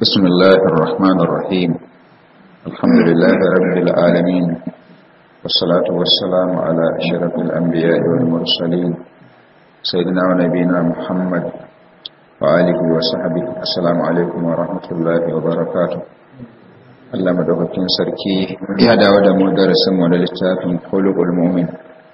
بسم الله الرحمن الرحيم الحمد لله رب العالمين والصلاة والسلام على أشرف الأنبياء والمرسلين سيدنا ونبينا محمد وآله وصحبه السلام عليكم ورحمة الله وبركاته Allah madaukakin sarki ya dawo da mu darasin mu na littafin Khuluqul Mu'min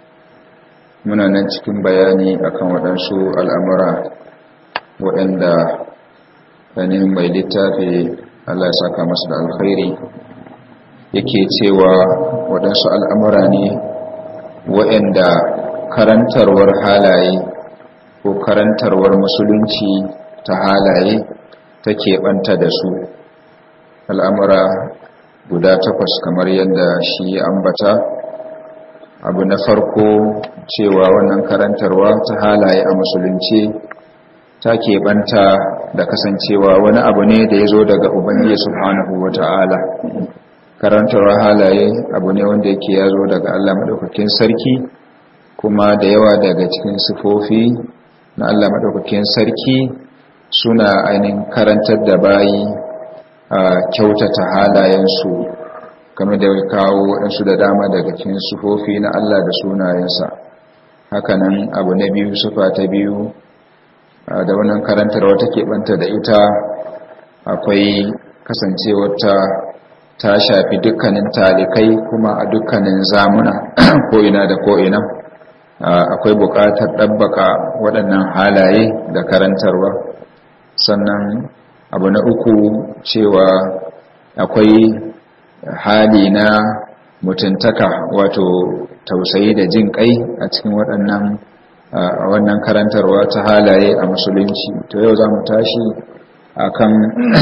muna nan cikin bayani akan waɗansu al'amura waɗanda ainihin mai littafi Allah ya saka masa da alkhairi yake cewa waɗansu al'amura ne waɗanda karantarwar halaye ko karantarwar musulunci ta halaye take ɓanta da su al'amura guda takwas kamar yadda shi ambata abu na farko cewa wannan karantarwa ta halaye a musulunci ta keɓanta da kasancewa wani abu ne da ya zo daga ubangiji subhanahu wa ta'ala karantarwa halaye abu ne wanda yake ya zo daga allah maɗaukakin sarki kuma da yawa daga cikin sifofi na allah maɗaukakin sarki suna ainihin karantar da bayi a kyautata halayensu kamar da ya kawo waɗansu da dama daga cikin sufofi na Allah da sunayensa hakanan abu na biyu sufa ta biyu da wannan karantarwa take banta da ita akwai kasancewarta ta shafi dukkanin talikai kuma a dukkanin zamuna ko'ina da ko'ina akwai buƙatar ɗabbaka waɗannan halaye da karantarwa sannan abu na uku cewa akwai hali na mutuntaka wato tausayi da jin kai a cikin waɗannan wannan karantarwa ta halaye a musulunci to yau za mu tashi a kan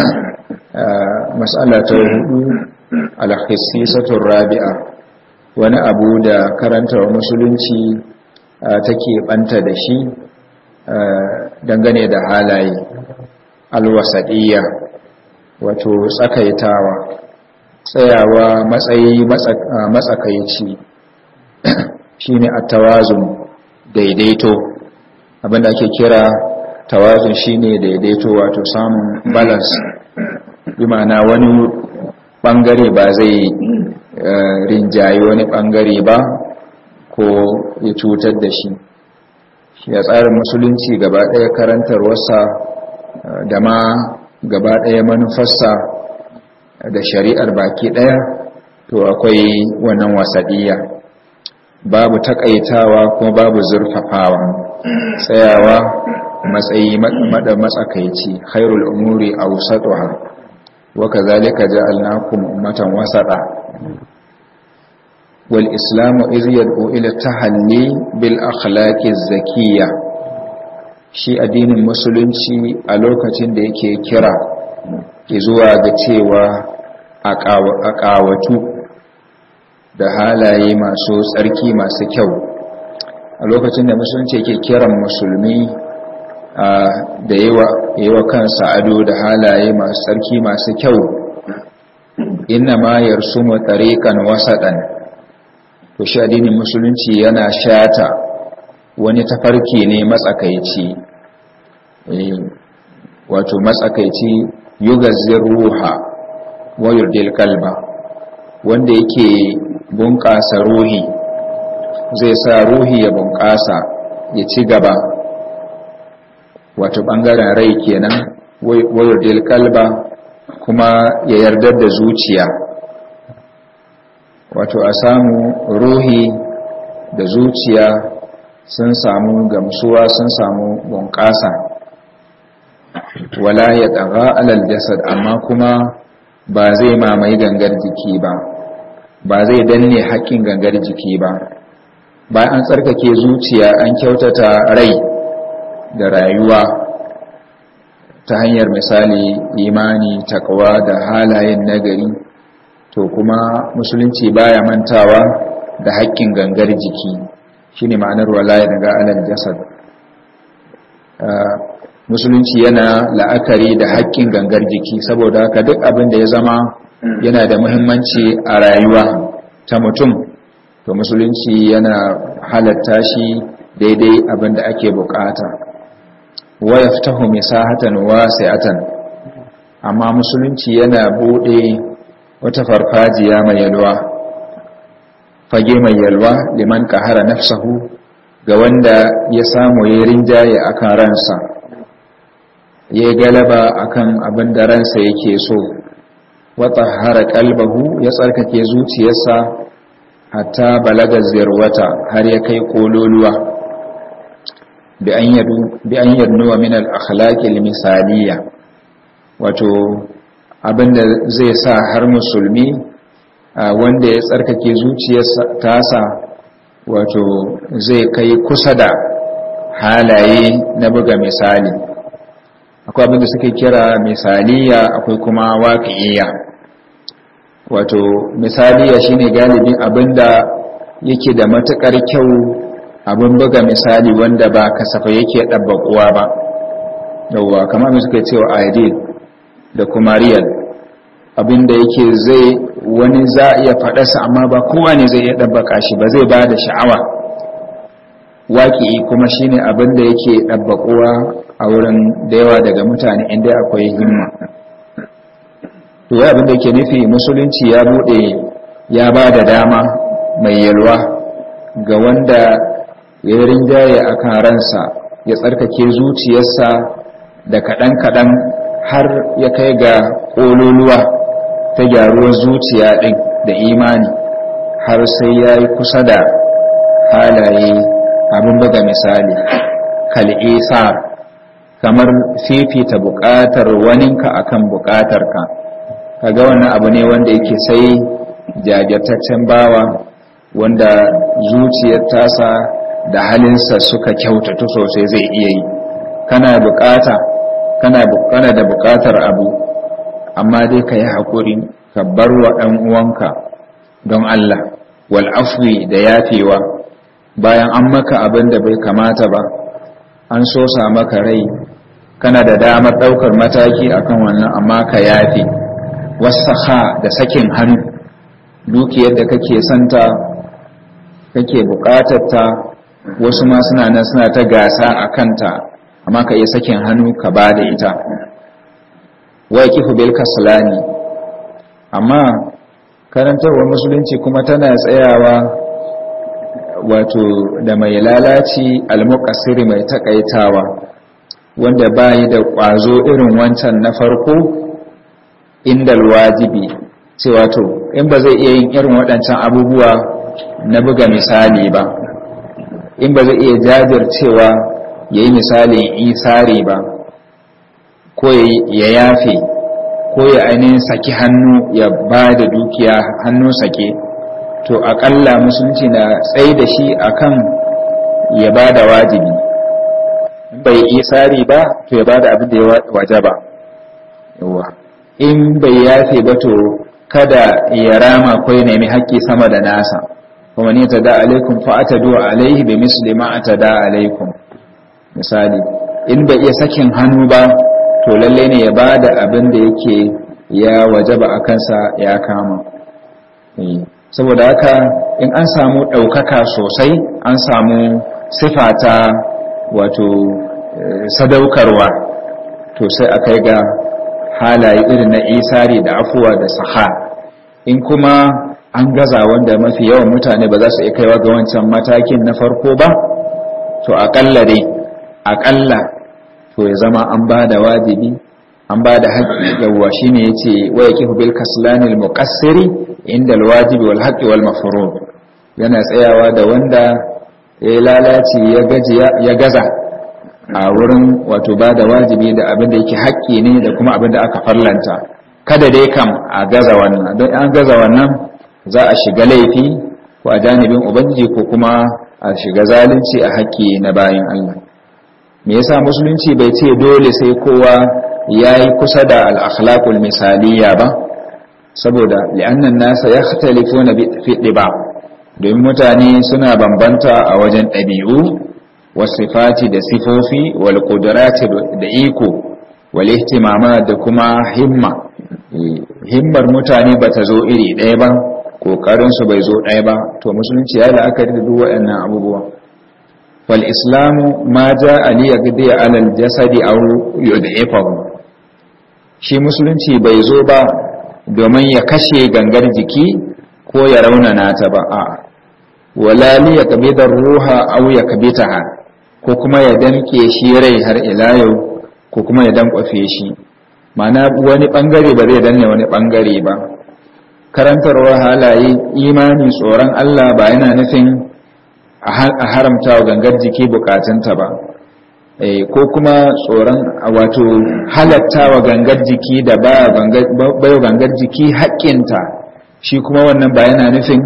matsala ta hudu alhassisatun rabi'a wani abu da karantarwa musulunci take banta da shi dangane da halaye alwasadiyya wato tsakaitawa tsayawa matsayi matsakaici shine at-tawazun daidaito abinda ake kira tawazun shine daidaito wato samun balance bi ma'ana wani bangare ba zai rinjayi wani bangare ba ko ya cutar da shi shi ya tsarin musulunci gaba ɗaya karantarwarsa da ma gaba ɗaya manufarsa da shari'ar baki ɗaya to akwai wannan wasaɗiya babu takaitawa kuma babu zurfafawa tsayawa matsayi mada matsakaici khairul umuri awsatuha wa kadhalika ja'alnakum ummatan wasata wal islamu iz yad'u ila tahalli bil akhlaqi zakiyya shi addinin musulunci a lokacin da yake kira zuwa ga cewa a ƙawatu da halaye masu tsarki masu kyau a lokacin da musulunci yake kiran musulmi da yi wa kansa ado da halaye masu tsarki masu kyau inna ma yarsu mu tariqan wasaɗan to shi addinin musulunci yana shata wani tafarki ne matsakaici wato matsakaici yugazzir ruha wa yurdil kalba wanda yake bunƙasa ruhi zai sa ruhi ya bunƙasa ya ci gaba wato ɓangaren rai kenan wa yurdil kalba kuma ya yardar da zuciya wato a samu ruhi da zuciya sun samu gamsuwa sun samu bunƙasa wala ya ɗaga alal jasad amma kuma ba zai mamaye gangar jiki ba ba zai danne haƙƙin gangar jiki ba bayan an tsarkake zuciya an kyautata rai da rayuwa ta hanyar misali imani takwa da halayen nagari to kuma musulunci baya mantawa da haƙƙin gangar jiki shine ma'anar walaya daga alal jasad musulunci yana la'akari da haƙƙin gangar jiki saboda haka duk abin da ya zama yana da muhimmanci a rayuwa ta mutum to musulunci yana halatta shi daidai abin da ake bukata wa yaftahu misahatan wasi'atan amma musulunci yana bude wata farfajiya mai yalwa fage mai yalwa liman kahara nafsahu ga wanda ya samu ya rinjaye akan ransa ya galaba akan abin da ransa yake so wata hara kalbahu ya tsarkake zuciyarsa hatta balaga zirwata har ya kai kololuwa bi an yarnuwa min al-akhlaqil misaliya wato abinda zai sa har musulmi wanda ya tsarkake zuciyarsa tasa wato zai kai kusa da halaye na buga misali akwai abinda suke kira misaliya akwai kuma waƙi'iya wato misaliya shine galibin abinda yake da matukar kyau abin buga misali wanda ba kasafa yake ɗabbaƙuwa ba yauwa kamar mai suka cewa ideal da kuma real abinda yake zai wani za a iya faɗarsa amma ba kowa ne zai iya ɗabbaka shi ba zai ba da sha'awa waƙi kuma shine abinda yake ɗabbaƙuwa a wurin da yawa daga mutane inda akwai himma to ya abinda ke nufi musulunci ya bude ya ba da dama mai yalwa ga wanda ya rinjaye a kan ransa ya tsarkake zuciyarsa da kaɗan-kaɗan har ya kai ga ƙololuwa ta gyaruwar zuciya ɗin da imani har sai ya yi kusa da halaye abin buga misali kal'isar kamar fifita buƙatar waninka akan buƙatarka kaga wannan abu ne wanda yake sai jajirtaccen bawa wanda zuciyar tasa da halinsa suka kyautatu sosai zai iya yi kana bukata kana kana da bukatar abu amma dai ka yi haƙuri ka bar wa ɗan uwanka don Allah wal afwi da yafewa bayan an maka abin da bai kamata ba an so sa maka rai kana da damar ɗaukar mataki akan wannan amma ka yafe wasaha da sakin hannu dukiyar da kake santa kake bukatarta wasu ma suna nan suna ta gasa a kanta amma ka iya sakin hannu ka ba da ita wai kifu bil kaslani amma karantarwar musulunci kuma tana tsayawa wato da mai lalaci almuqassiri mai takaitawa wanda bayi da kwazo irin wancan na farko indal wajibi cewa to in ba zai iya yin irin waɗancan abubuwa na buga misali ba in ba zai iya jajircewa ya yi misalin isari ba ko ya yafe ko ya ainihin saki hannu ya ba da dukiya hannu sake to aƙalla musulunci na tsaye da shi akan ya ba da wajibi bai isari ba to ya ba da abin da ya waje ba in bai yafe ba to kada ya rama ko ya nemi haƙƙi sama da nasa kuma ni ta da alaikum fa atadu alaihi bi misli ma atada alaikum misali in bai iya sakin hannu ba to lalle ne ya bada abin da yake ya wajaba a kansa ya kama saboda haka in an samu ɗaukaka sosai an samu sifata wato sadaukarwa to sai a kai ga halaye irin na isari da afuwa da saha in kuma an gaza wanda mafi yawan mutane ba za su iya kaiwa ga wancan matakin na farko ba to aƙalla dai aƙalla to ya zama an ba da wajibi an ba da haƙƙi yawwa shi ne ya ce waya kifu bil kaslanil muƙassiri inda alwajibi wal haƙƙi wal mafurud yana tsayawa da wanda ya lalace ya gaza a wurin wato ba da wajibi da abin da yake haƙƙi ne da kuma abin da aka farlanta kada dai kam a gaza wannan don an gaza wannan za a shiga laifi ko a janibin ubangiji ko kuma a shiga zalunci a haƙƙi na bayan Allah me yasa musulunci bai ce dole sai kowa yayi kusa da al-akhlaqul misaliya ba saboda li'annan nasa yakhtalifuna fi diba domin mutane suna bambanta a wajen ɗabi'u wasifati da sifofi wal qudrati da iko wal ihtimama da kuma himma himmar mutane bata zo iri ɗaya ba kokarin su bai zo ɗaya ba to musulunci ya la'akari da duk waɗannan abubuwa wal islamu ma ja'a li yaqdi ala al jasadi aw yud'ifahu shi musulunci bai zo ba domin ya kashe gangar jiki ko ya raunana ta ba a wala li ya kabidar ruha aw ya kabitaha ko kuma ya danke shi rai har ila yau ko kuma ya dankwafe shi ma'ana wani bangare ba zai danne wani bangare ba karantarwar halaye imani tsoron Allah ba yana nufin a haramta wa gangar jiki bukatunta ba ko kuma tsoron wato halatta wa gangar jiki da bayo gangar jiki haƙƙinta shi kuma wannan ba yana nufin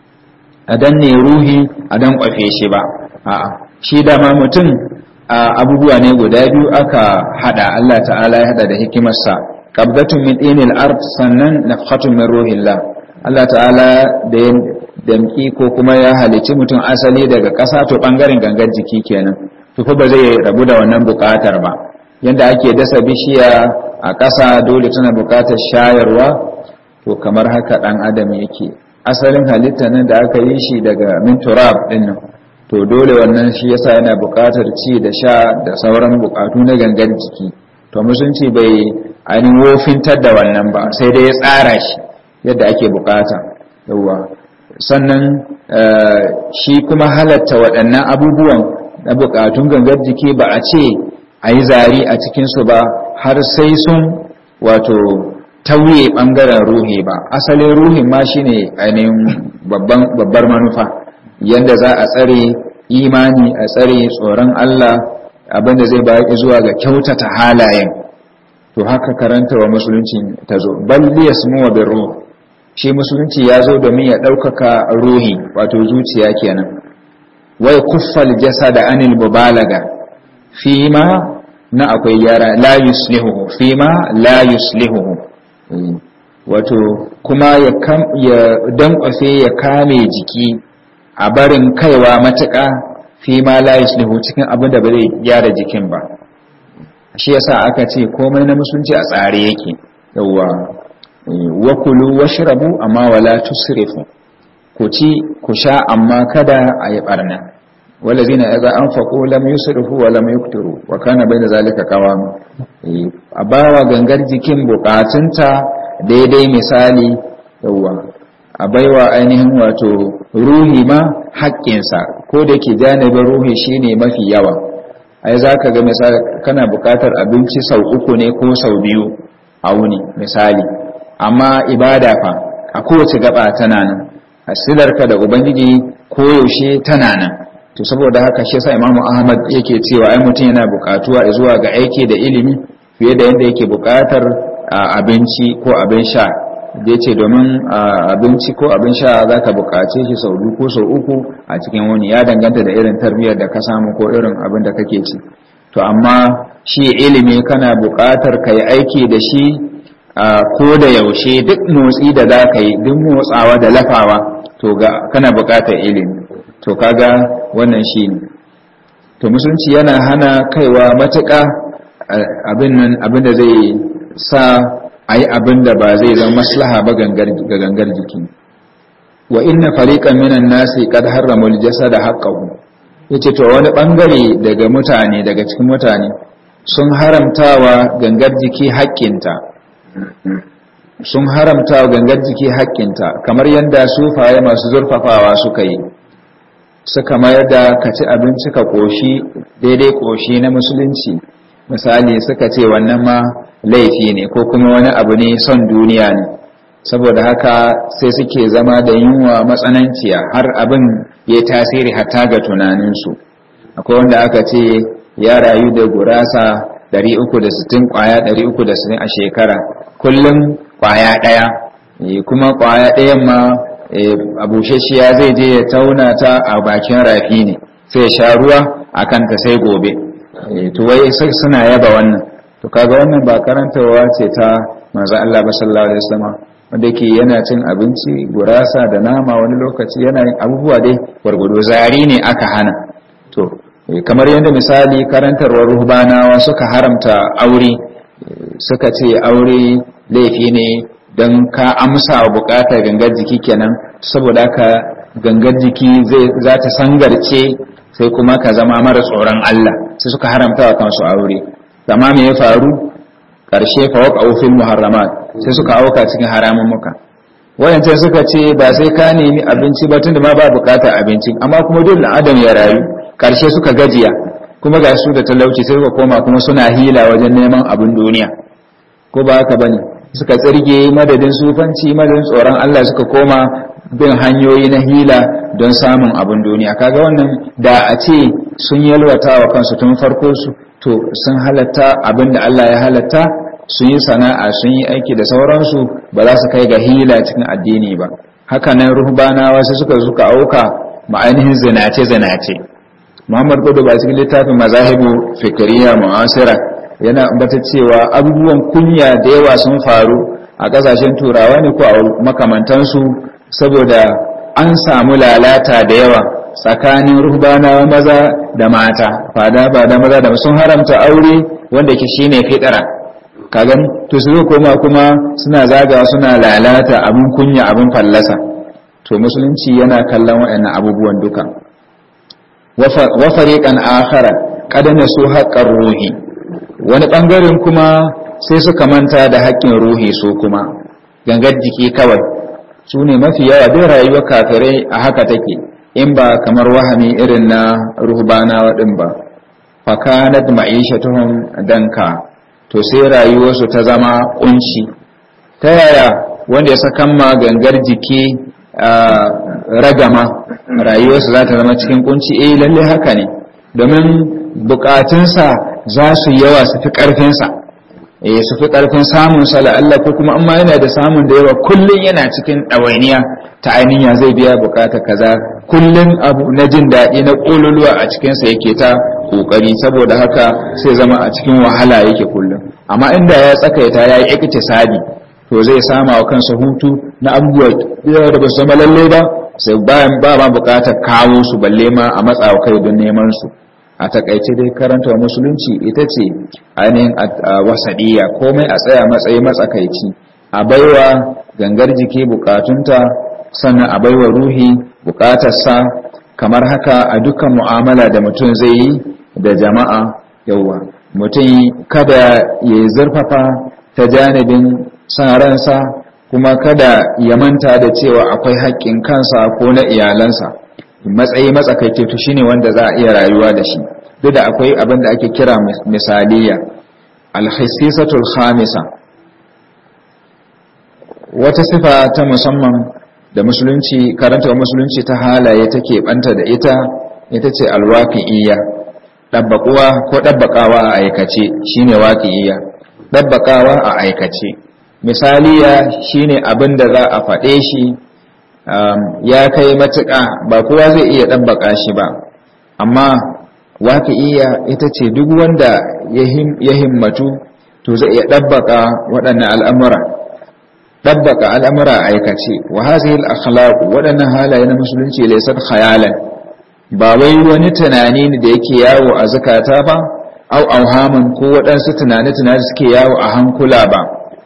a danne ruhi a dan kwafe shi ba a'a shi dama mutum abubuwa ne guda biyu aka hada Allah ta'ala ya hada da hikimarsa qabdatun min dinil ard sannan nafhatun min ruhillah Allah ta'ala da ya damki ko kuma ya halici mutum asali daga ƙasa to bangaren gangar jiki kenan to fa ba zai rabu da wannan buƙatar ba yanda ake dasa bishiya a ƙasa dole tana buƙatar shayarwa to kamar haka dan adam yake asalin halitta nan da aka yi shi daga min turab din nan to dole wannan shi yasa yana buƙatar ci da sha da sauran buƙatu na gangan jiki to musulunci bai ainihin wofintar da wannan ba sai dai ya tsara shi yadda ake buƙata yawa sannan shi kuma halatta waɗannan abubuwan na buƙatun gangar jiki ba a ce a yi zari a cikinsu ba har sai sun wato tauye ɓangaren ruhi ba asalin ruhin ma shine ainihin babbar manufa yadda za a tsare imani a tsare tsoron Allah abinda zai bayar zuwa ga kyautata halayen to haka karanta wa musulunci ta zo balli ya wa bin ruh shi musulunci ya zo domin ya ɗaukaka ruhi wato zuciya kenan wai kuffal jasa da anil mubalaga fi ma na akwai yara la yuslihu fi ma la yuslihu wato kuma ya dankwafe ya kame jiki a barin kaiwa matuƙa fi ma la yuslihu cikin abin da ba zai gyara jikin ba shi yasa aka ce komai na musulunci a tsare yake yawwa wa kulu washrabu amma wala tusrifu ku ci ku sha amma kada a yi barna walazina idza anfaqu lam yusrifu wa lam yuqtiru wa kana bayna zalika qawam a bawa gangar jikin bukatunta daidai misali yawwa a baiwa ainihin wato ruhi ma haƙƙinsa ko da ke janibin ruhi shine mafi yawa ai za ka ga misali kana buƙatar abinci sau uku ne ko sau biyu a wuni misali amma ibada fa a kowace gaba tana nan asilarka da ubangiji koyaushe tana nan to saboda haka shi yasa imamu ahmad yake cewa ai mutum yana buƙatuwa zuwa ga aiki da ilimi fiye da yadda yake buƙatar abinci ko abin sha da ce domin abinci ko abin sha za ka buƙace shi sau biyu ko sau uku a cikin wani ya danganta da irin tarbiyyar da ka samu ko irin abin da kake ci to amma shi ilimi kana buƙatar ka yi aiki da shi ko da yaushe duk motsi da za ka yi duk motsawa da lafawa to ga kana buƙatar ilimi to kaga wannan shi ne to musulunci yana hana kaiwa matuƙa abin da zai sa a yi abin da ba zai zama maslaha ba ga gangar jiki wa inna fariqan minan nasi qad harrama al-jasada haqqahu yace to wani bangare daga mutane daga cikin mutane sun haramtawa gangar jiki haƙƙinta sun haramtawa gangar jiki haƙƙinta kamar yadda sufaye masu zurfafawa suka yi suka mayar da ka ci abinci ka koshi daidai koshi na musulunci misali suka ce wannan ma laifi ne ko kuma wani abu ne son duniya ne saboda haka sai suke zama da yunwa matsananciya har abin ya tasiri hatta ga tunaninsu akwai wanda aka ce ya rayu da gurasa 360 kwaya 360 a shekara kullum kwaya ɗaya kuma kwaya ɗayan ma abushashiya zai je ya tauna ta a bakin rafi ne sai sha ruwa a kanta sai gobe to wai suna yaba wannan to kaga wannan ba karantarwa ce ta manzo Allah ba sallallahu alaihi wasallam wanda yake yana cin abinci gurasa da nama wani lokaci yana yin abubuwa dai gwargwado zari ne aka hana to kamar yadda misali karantarwar ruhbanawa suka haramta aure suka ce aure laifi ne don ka amsa wa bukatar gangar jiki kenan saboda ka gangar jiki za ta sangarce sai kuma ka zama mara tsoron Allah sai suka haramta wa kansu aure amma me ya faru ƙarshe fa waqa'u fil muharramat sai suka auka cikin haramun muka wayancan suka ce ba sai ka nemi abinci ba tunda ma ba bukatar abinci amma kuma dole adam ya rayu ƙarshe suka gajiya kuma ga su da talauci sai suka koma kuma suna hila wajen neman abin duniya ko ba haka bane suka tsirge madadin sufanci madadin tsoron Allah suka koma bin hanyoyi na hila don samun abin duniya kaga wannan da a ce sun yalwata wa kansu tun farko su to sun halatta abin da Allah ya halatta sun yi sana'a sun yi aiki da sauransu ba za su kai ga hila cikin addini ba haka nan ruhbanawa sai suka suka auka ma'ainihin zinace zinace Muhammad Kudu ba cikin littafin mazahibu fikriya mu'asira yana ambata cewa abubuwan kunya da yawa sun faru a kasashen turawa ne ko a makamantansu saboda an samu lalata da yawa tsakanin ruhbanawa maza da mata fada ba da maza da sun haramta aure wanda ke shine fitara ka gani to su koma kuma suna zagawa suna lalata abin kunya abin fallasa to musulunci yana kallon waɗannan abubuwan duka wa fariqan akhara qadana su haqqar ruhi wani bangaren kuma sai suka manta da haƙƙin ruhi su kuma gangar jiki kawai su ne mafi yawa duk rayuwar kafirai a haka take in ba kamar wahami irin na ruhbanawa din ba fakanat ma'ishatuhum danka to sai rayuwarsu ta zama kunci ta yaya wanda ya sakan ma gangar jiki ragama rayuwarsa za ta zama cikin kunci eh lalle haka ne domin bukatunsa za su yawa su fi karfinsa eh su fi karfin samun sa Allah ko kuma amma yana da samun da yawa kullun yana cikin ɗawainiya ta ainiya zai biya bukatar kaza kullun abu na jin daɗi na ƙololuwa a cikinsa yake ta ƙoƙari saboda haka sai zama a cikin wahala yake kullum amma inda ya tsakaita ya yi iktisadi to zai sama wa kansa hutu na abubuwa da ba su zama lalle ba sai bayan ba ma bukatar kawo su balle ma a matsawa kai don neman su a takaice dai karanta musulunci ita ce ainihin wasadiya komai a tsaya matsayi matsakaici a baiwa gangar jiki bukatunta sannan a baiwa ruhi bukatarsa kamar haka a dukkan mu'amala da mutum zai yi da jama'a yawa mutum kada ya zurfafa ta janibin san ransa kuma kada ya manta da cewa akwai haƙƙin kansa ko na iyalansa matsayi matsakaice to shine wanda za a iya rayuwa da shi duk da akwai abin da ake kira misaliya alhissisatul khamisa wata sifa ta musamman da musulunci karanta musulunci ta halaye take banta da ita ita ce alwaqi'iyya dabbaquwa ko dabbakawa a aikace shine waqi'iyya dabbakawa a aikace misaliya shine abin da za a faɗe shi ya kai matuƙa ba kowa zai iya dabbaka shi ba amma waqi'iyya ita ce duk wanda ya himmatu to zai iya dabbaka waɗannan al'amura dabbaka al'amura a aikace wa hazihi al-akhlaq waɗannan halaye na musulunci laysat khayalan ba wai wani tunani ne da yake yawo a zakata ba au auhaman ko waɗansu tunane-tunane suke yawo a hankula ba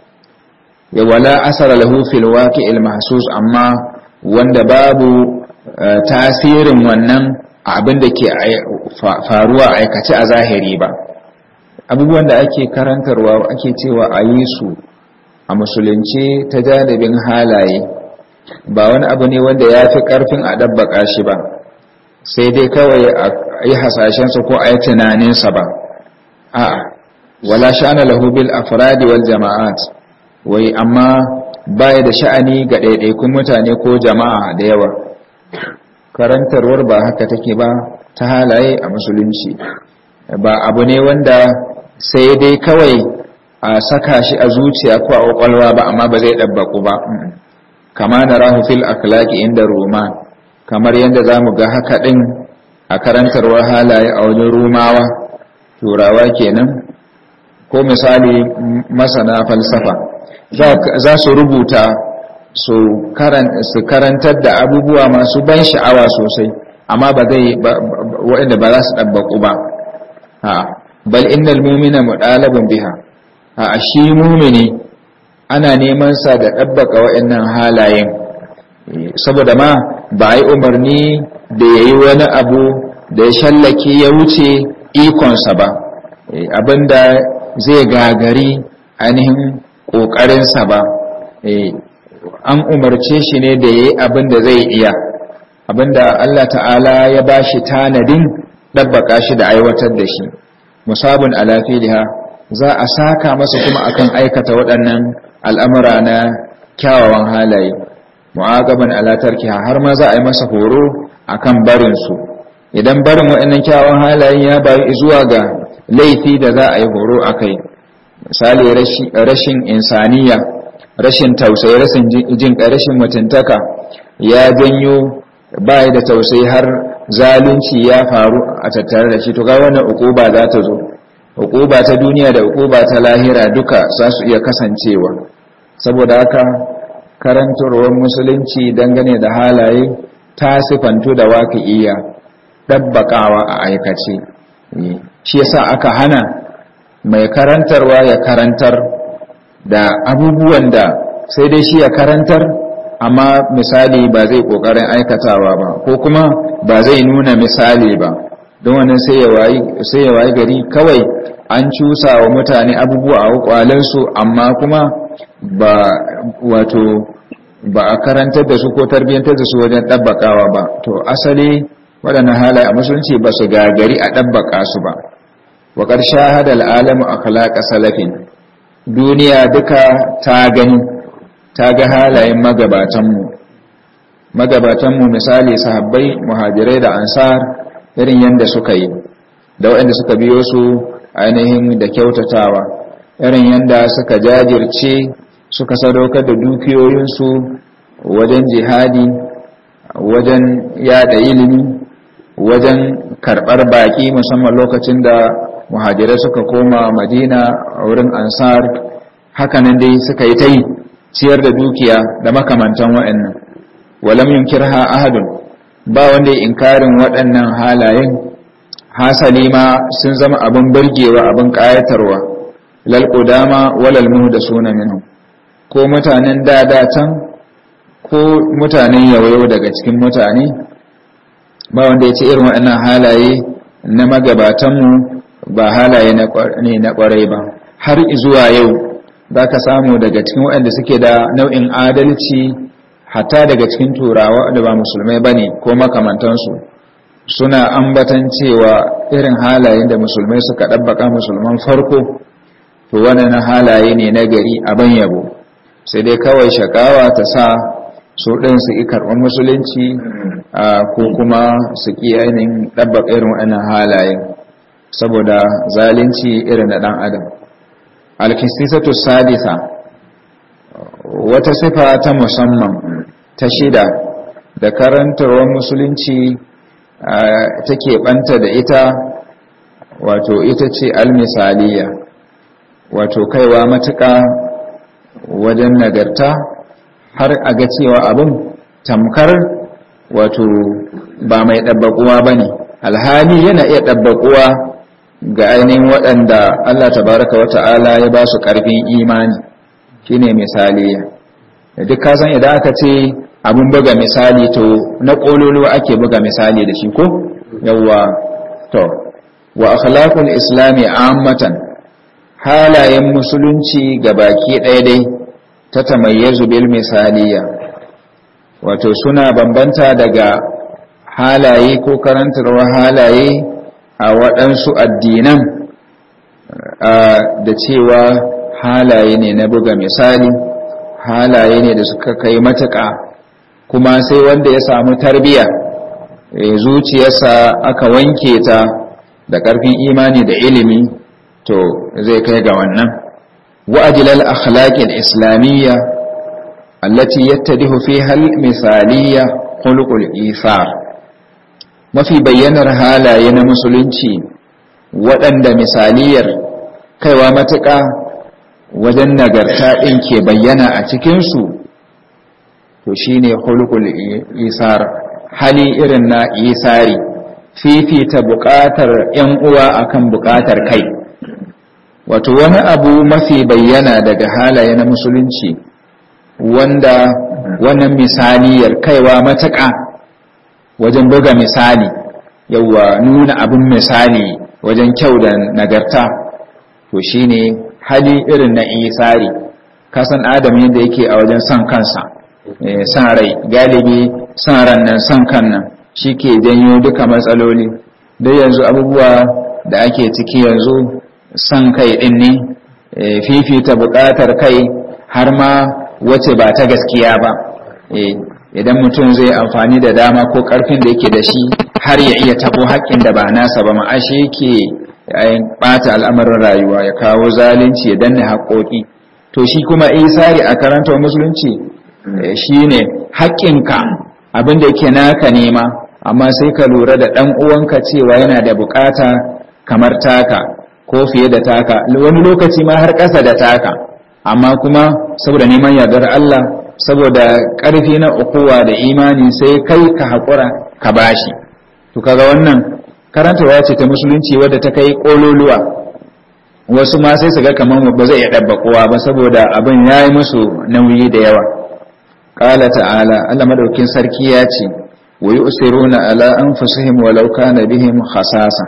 ya wala asara lahu fil waqi'il mahsus amma wanda babu tasirin wannan abin da ke faruwa aikace a zahiri ba abubuwan da ake karantarwa ake cewa a yi su a musulunci ta janibin halaye ba wani abu ne wanda ya fi ƙarfin a ɗabbaƙa shi ba sai dai kawai a yi hasashensa ko a yi tunaninsa ba a'a wala sha'ana lahu bil afradi wal jama'at wai amma baya da sha'ani ga ɗaiɗaikun mutane ko jama'a da yawa karantarwar ba haka take ba ta halaye a musulunci ba abu ne wanda sai dai kawai a saka shi a zuciya ko a kwakwalwa ba amma ba zai ɗabbaku ba kama na rahu fil akhlaqi inda roma kamar yadda za mu ga haka ɗin a karantarwar halaye a wajen rumawa turawa kenan ko misali masana falsafa za su rubuta su karantar da abubuwa masu ban sha'awa sosai amma ba zai waɗanda ba za su ɗabbaku ba bal innal mumina muɗalabun biha a shi mumini ana neman sa da ɗabbaka waɗannan halayen saboda ma ba a yi umarni da ya yi wani abu da ya shallake ya wuce ikonsa ba abinda zai gagari ainihin ƙoƙarinsa ba an umarce shi ne da ya yi abin da zai iya abin da Allah ta'ala ya ba shi tanadin ɗabbaƙa shi da aiwatar da shi musabun alafiliha za a saka masa kuma akan aikata waɗannan al'amura na kyawawan halaye mu'agaban alatarkiha har ma za a yi masa horo akan barinsu idan barin waɗannan kyawawan halayen ya bayu zuwa ga laifi da za a yi horo a kai misali rashin insaniya rashin tausayi rashin jin rashin mutuntaka ya janyo bai da tausayi har zalunci ya faru a tattare da shi to ga wannan ukuba za ta zo ukuba ta duniya da ukuba ta lahira duka za su iya kasancewa saboda haka karantarwar musulunci dangane da halaye ta sifantu da waƙi'iya ɗabbaƙawa a aikace shi yasa aka hana mai karantarwa ya karantar da abubuwan da sai dai shi ya karantar amma misali ba zai ƙoƙarin aikatawa ba ko kuma ba zai nuna misali ba don wannan sai ya wayi gari kawai an cusa wa mutane abubuwa a kwalensu amma kuma ba wato ba a karantar da su ko tarbiyyantar da su wajen ɗabbaƙawa ba to asali waɗannan halaye a musulunci ba su gagari a ɗabbaƙa su ba wa ƙarshe hadal alamu a kalaƙa salafin duniya duka ta gani ta ga halayen magabatanmu magabatanmu misali sahabbai muhajirai da ansar irin yadda suka yi da waɗanda suka biyo su ainihin da kyautatawa irin yadda suka jajirce suka sadaukar da dukiyoyinsu wajen jihadi wajen yada ilimi wajen karɓar baƙi musamman lokacin da muhajirai suka koma madina a wurin ansar hakanan dai suka yi ta yi ciyar da dukiya da makamantan waɗannan walam yunkirha ahadun ba wanda ya inkarin waɗannan halayen hasali ma sun zama abin burgewa abin ƙayatarwa lal qudama walal muhdasuna minhum ko mutanen dada can ko mutanen yawayo daga cikin mutane ba wanda ya ce irin waɗannan halaye na magabatanmu ba halaye ne na ƙwarai ba har zuwa yau za ka samu daga cikin waɗanda suke da nau'in adalci hatta daga cikin turawa da ba musulmai ba ne ko makamantansu suna ambatan cewa irin halayen da musulmai suka ɗabbaka musulman farko to waɗannan halaye ne na gari abin yabo sai dai kawai shakawa ta sa su ɗin su yi karɓar musulunci ko kuma su ƙi ainihin ɗabbaka irin waɗannan halayen saboda zalunci irin na ɗan adam alkisisatu sadisa wata sifa ta musamman ta shida da karantarwar musulunci take ɓanta da ita wato ita ce almisaliya wato kaiwa matuƙa wajen nagarta har a ga cewa abin tamkar wato ba mai ɗabbaƙuwa ba ne alhali yana iya ɗabbaƙuwa ga ainihin waɗanda Allah tabaraka wa ta'ala ya ba su ƙarfin imani shine misaliya da duk kasan idan aka ce abin buga misali to na ƙololo ake buga misali da shi ko yawwa to wa akhlaqul islami ammatan halayen musulunci ga baki ɗaya dai ta tamayyazu bil misaliya wato suna bambanta daga halaye ko karantarwa halaye a waɗansu addinan da cewa halaye ne na buga misali halaye ne da suka kai matuƙa kuma sai wanda ya samu tarbiya zuciyarsa aka wanke ta da ƙarfin imani da ilimi to zai kai ga wannan wa'ajilal akhlaqil islamiyya allati yattadihu fiha al-misaliyya khuluqul ithar mafi bayyanar halaye na musulunci waɗanda misaliyar kaiwa matuƙa wajen nagarta ɗin ke bayyana a cikinsu to shi ne hulkul isar hali irin na isari fifita buƙatar ‘yan uwa akan buƙatar kai wato wani abu mafi bayyana daga halaye na musulunci wanda wannan misaliyar kaiwa matuƙa wajen buga misali yawa nuna abin misali wajen kyau da nagarta to shine hali irin na isari kasan adam yadda yake a wajen son kansa son rai galibi son ran nan son kan nan shi ke janyo duka matsaloli dai yanzu abubuwa da ake ciki yanzu son kai din ne fifita buƙatar kai har ma wace ba ta gaskiya ba idan mutum zai amfani da dama ko ƙarfin da yake da shi har ya iya tabo haƙƙin da ba nasa ba ma'ashe yake ɓata al'amarin rayuwa ya kawo zalunci ya danne haƙoƙi to shi kuma isari a karantar musulunci shi ne haƙƙinka abin da yake naka nema amma sai ka lura da ɗan uwanka cewa yana da buƙata kamar taka ko fiye da taka wani lokaci ma har ƙasa da taka amma kuma saboda neman yardar Allah saboda ƙarfi na ukuwa da imani sai kai ka haƙura ka bashi to kaga wannan karantarwa ce ta musulunci wadda ta kai ƙololuwa wasu ma sai su ga kamar ba zai iya ɗabba kowa ba saboda abin ya yi musu nauyi da yawa ƙala ta'ala Allah madaukin sarki ya ce wa yi usiruna ala an fusihim walau kana bihim khasasa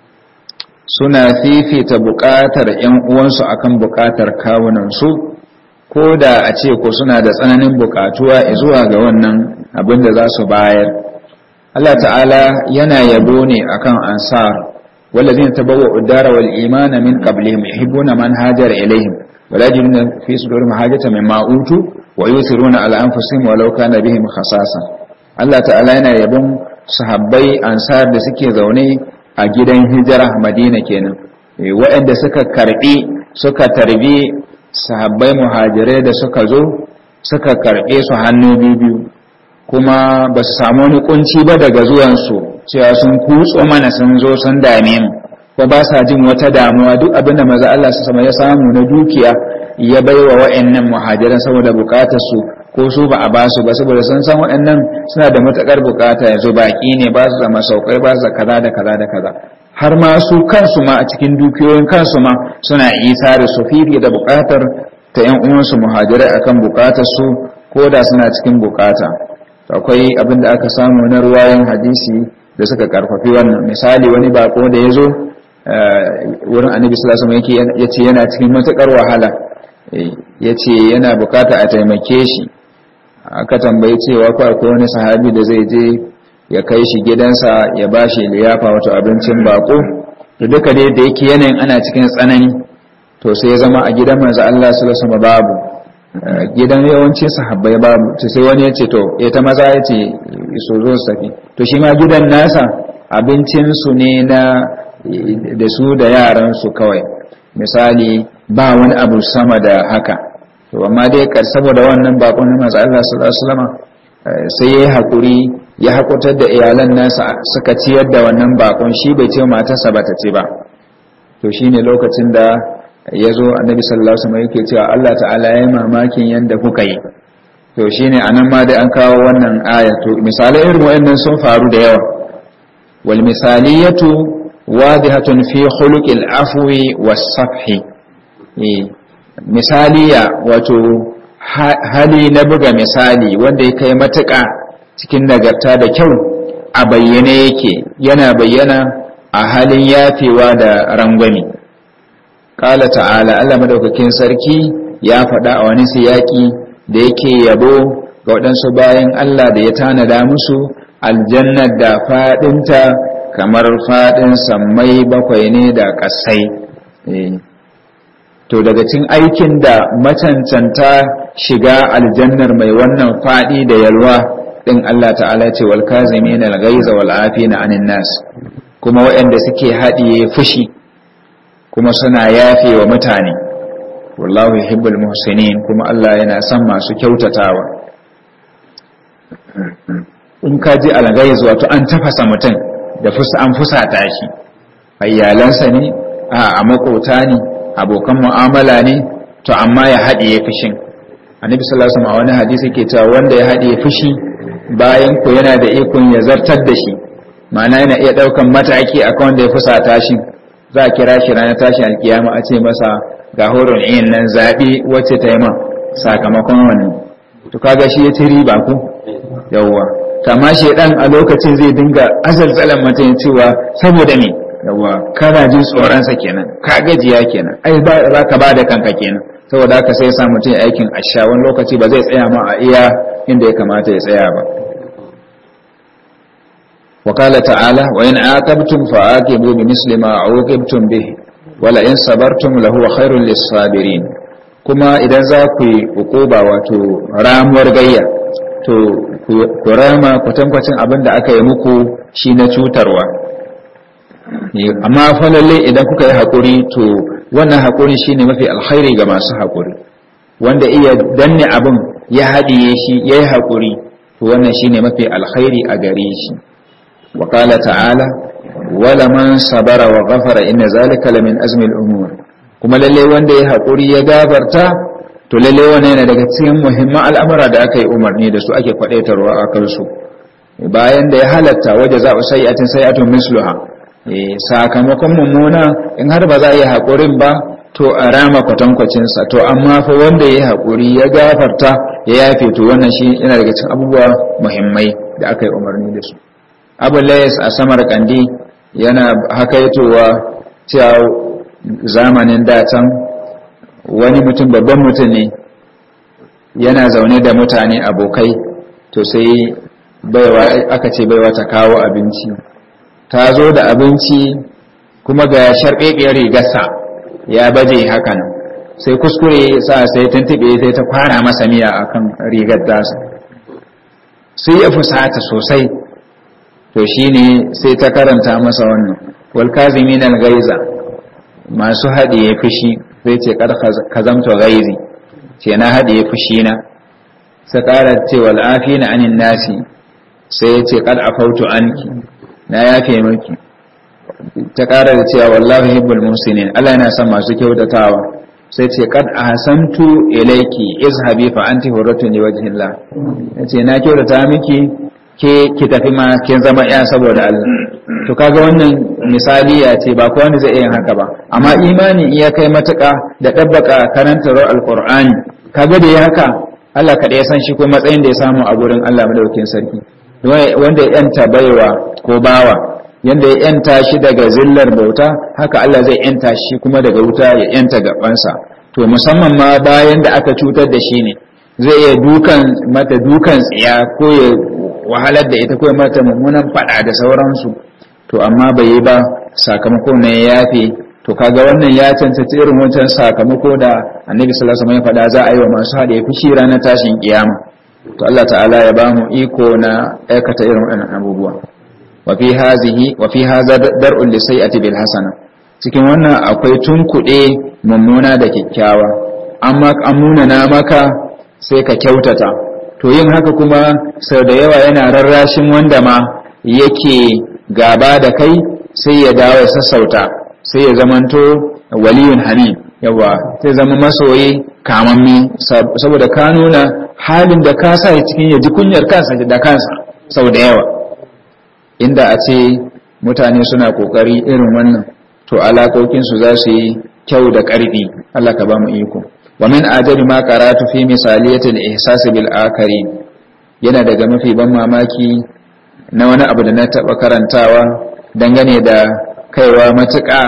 suna fifita buƙatar ‘yan uwansu akan buƙatar kawunansu ko da a ce ko suna da tsananin buƙatuwa zuwa ga wannan abin da za su bayar Allah ta'ala yana yabo ne akan ansar والذين تبوأوا الدار والإيمان من قبلهم يحبون من هاجر إليهم ولا يجدون في صدورهم حاجة مما أوتوا ويؤثرون على أنفسهم ولو كان بهم خصاصة Allah ta'ala yana yabon sahabbai ansar da suke zaune a gidan hijira Madina kenan waɗanda suka karbi suka tarbi sahabbai muhajirai da suka zo suka karbe su hannu biyu kuma ba su samu wani kunci ba daga zuwansu cewa sun kutso mana sun zo sun dame mu ko ba sa jin wata damuwa duk abin da maza Allah su sama ya samu na dukiya ya baiwa wa'annan muhajiran saboda bukatar su ko su ba a ba su ba saboda sun san wa'annan suna da matakar bukata yanzu baki ne ba su da masaukai ba su da kaza da kaza da kaza har ma su kansu ma a cikin dukiyoyin kansu ma suna isa da su fifi da bukatar ta yan uwansu muhajirai akan bukatar su ko da suna cikin bukata akwai abin da aka samu na ruwayan hadisi da suka karfafi wannan misali wani bako da ya zo wurin annabi sallallahu alaihi wasallam ya ce yana cikin matukar wahala ya ce yana bukata a taimake shi aka tambayi cewa ko akwai wani sahabi da zai je ya kai shi gidansa ya ba shi liyafa wato abincin bako da duka dai da yake yanayin ana cikin tsanani to sai ya zama a gidan manzo Allah sallallahu alaihi wasallam babu gidan yawanci sahabbai babu to sai wani ya ce to ya ta maza ya ce so zo su tafi to shi ma gidan nasa abincinsu ne na da su da yaransu kawai misali ba wani abu sama da haka to amma dai kar saboda wannan bakon na manzo Allah sallallahu alaihi wasallam sai yayi hakuri ya hakutar da iyalan nasa suka ciyar da wannan bakon shi bai ce matarsa ba ta ce ba to shine lokacin da ya zo annabi sallallahu alaihi wasallam yake cewa Allah ta'ala ya mamakin yanda kuka yi to shine anan ma dai an kawo wannan aya to misalai irin wayannan sun faru da yawa wal misaliyatu wadihatun fi khuluqil afwi was safhi misaliya wato hali na buga misali wanda ya kai matuƙa cikin nagarta da kyau a bayyane yake yana bayyana a halin yafewa da rangwami ƙala ta'ala Allah madaukakin sarki ya faɗa a wani siyaki da yake yabo ga waɗansu bayan Allah da ya tanada musu aljannar da faɗinta kamar faɗin sammai bakwai ne da ƙasai to daga cin aikin da macancanta shiga aljannar mai wannan faɗi da yalwa ɗin Allah ta'ala ce wal kazimin al-ghaiza wal afina anin nas kuma waɗanda suke haɗiye fushi kuma suna yafe wa mutane wallahu yuhibbul muhsinin kuma Allah yana son masu kyautatawa in ka ji al-ghaiz wato an tafasa mutum da fusa an fusata shi ayyalansa ne a makota ne abokan mu'amala ne to amma ya haɗiye fushin annabi sallallahu alaihi wasallam a wani hadisi ke cewa wanda ya haɗiye fushi bayan ko yana da ikon ya zartar da shi ma'ana yana iya ɗaukan mataki akan wanda ya fusata shi za a kira shi ranar tashin alkiyama a ce masa ga horon iyin nan zaɓi wacce ta yi ma sakamakon wannan to kaga shi ya ci riba ku yawwa kama shedan a lokacin zai dinga azalzalan mutum cewa saboda me yawa kana jin tsoronsa kenan ka gajiya kenan ai ba ka ba da kanka kenan saboda haka sai ya sa mutum aikin asha wani lokaci ba zai tsaya ma a iya inda ya kamata ya tsaya ba وقال تعالى وإن عاقبتم فعاقبوا بمثل ما عوقبتم به ولئن صبرتم لهو خير للصابرين kuma idan za ku yi hukuba wato ramuwar gayya to ku rama kwatankwacin abin da aka yi muku shi na cutarwa amma falalle idan kuka yi haƙuri to wannan haƙuri shi ne mafi alkhairi ga masu haƙuri wanda iya danne abin ya haɗiye shi ya yi haƙuri to wannan shi ne mafi alkhairi a gare shi وقال تعالى ولمن صبر وغفر إن ذلك لمن أزم الأمور kuma lalle wanda ya haƙuri ya gabarta to lalle wannan yana daga cikin muhimman al'amura da aka yi umarni da su ake kwadaitarwa a kansu bayan da ya halatta waje za a sayi'atin sayi'atun misluha sakamakon mummuna in har ba za a yi haƙurin ba to a rama kwatankwacinsa to amma fa wanda ya haƙuri ya gafarta ya yafe to wannan shi yana daga cikin abubuwa muhimmai da aka yi umarni da su abu layas a samar kandi yana hakaitowa cewa zamanin datan wani mutum babban mutum ne yana zaune da mutane abokai to sai baiwa aka ce baiwa ta kawo abinci ta zo da abinci kuma ga sharɓeɓiyar rigarsa ya baje hakan sai kuskure sa sai tuntube sai ta fara masa miya akan rigar tasa sai ya fusata sosai to shine sai ta karanta masa wannan wal kazimin al gaiza masu haɗiye fushi zai ce kad kazamta gaizi ce na haɗiye fushi na sai ƙara ce wal afina anin nasi sai ya ce kad afautu anki na yafe miki ta ƙara da cewa wallahi hibbul musinin Allah yana son masu kyautatawa sai ce kad ahsantu ilayki izhabi fa anti hurratun li wajhillah yace na kyautata miki ke ki tafi ma kin zama iya saboda Allah to kaga wannan misali ya ce ba kowa zai iya haka ba amma imani iya kai matuƙa da dabbaka karantar alqur'ani kaga da ya haka Allah kada ya san shi ko matsayin da ya samu a gurin Allah madaukakin sarki wanda ya yanta baiwa ko bawa yanda ya yanta shi daga zillar bauta haka Allah zai yanta shi kuma daga wuta ya yanta gabansa to musamman ma bayan da aka cutar da shi ne zai iya dukan mata dukan tsiya ko ya wahalar da ita ko ya mata mummunan fada da sauransu to amma bai yi ba sakamako ne ya yafe to kaga wannan ya cancanci irin wancan sakamako da annabi sallallahu alaihi wasallam ya faɗa za a yi wa masu haɗe fushi ranar tashin kiyama to Allah ta'ala ya ba mu iko na aikata irin wannan abubuwa wafi hazihi wafi haza dar'un li sayyi'ati bil hasana cikin wannan akwai tunkuɗe mummuna da kyakkyawa amma amuna na maka sai ka kyautata to yin haka kuma sau da yawa yana rarrashin wanda ma yake gaba da kai sai ya dawo ya sassauta sai ya zamanto waliyun hamim yawa sai zama masoyi kamammi saboda ka nuna halin da ka sa cikin ya ji kunyar kansa da kansa sau da yawa inda a ce mutane suna kokari irin wannan to alaƙoƙinsu za su yi kyau da ƙarfi Allah ka ba mu iko wa min ajabi ma qaratu fi misaliyatil ihsas bil akari yana daga mafi ban mamaki na wani abu da na taba karantawa dangane da kaiwa matuƙa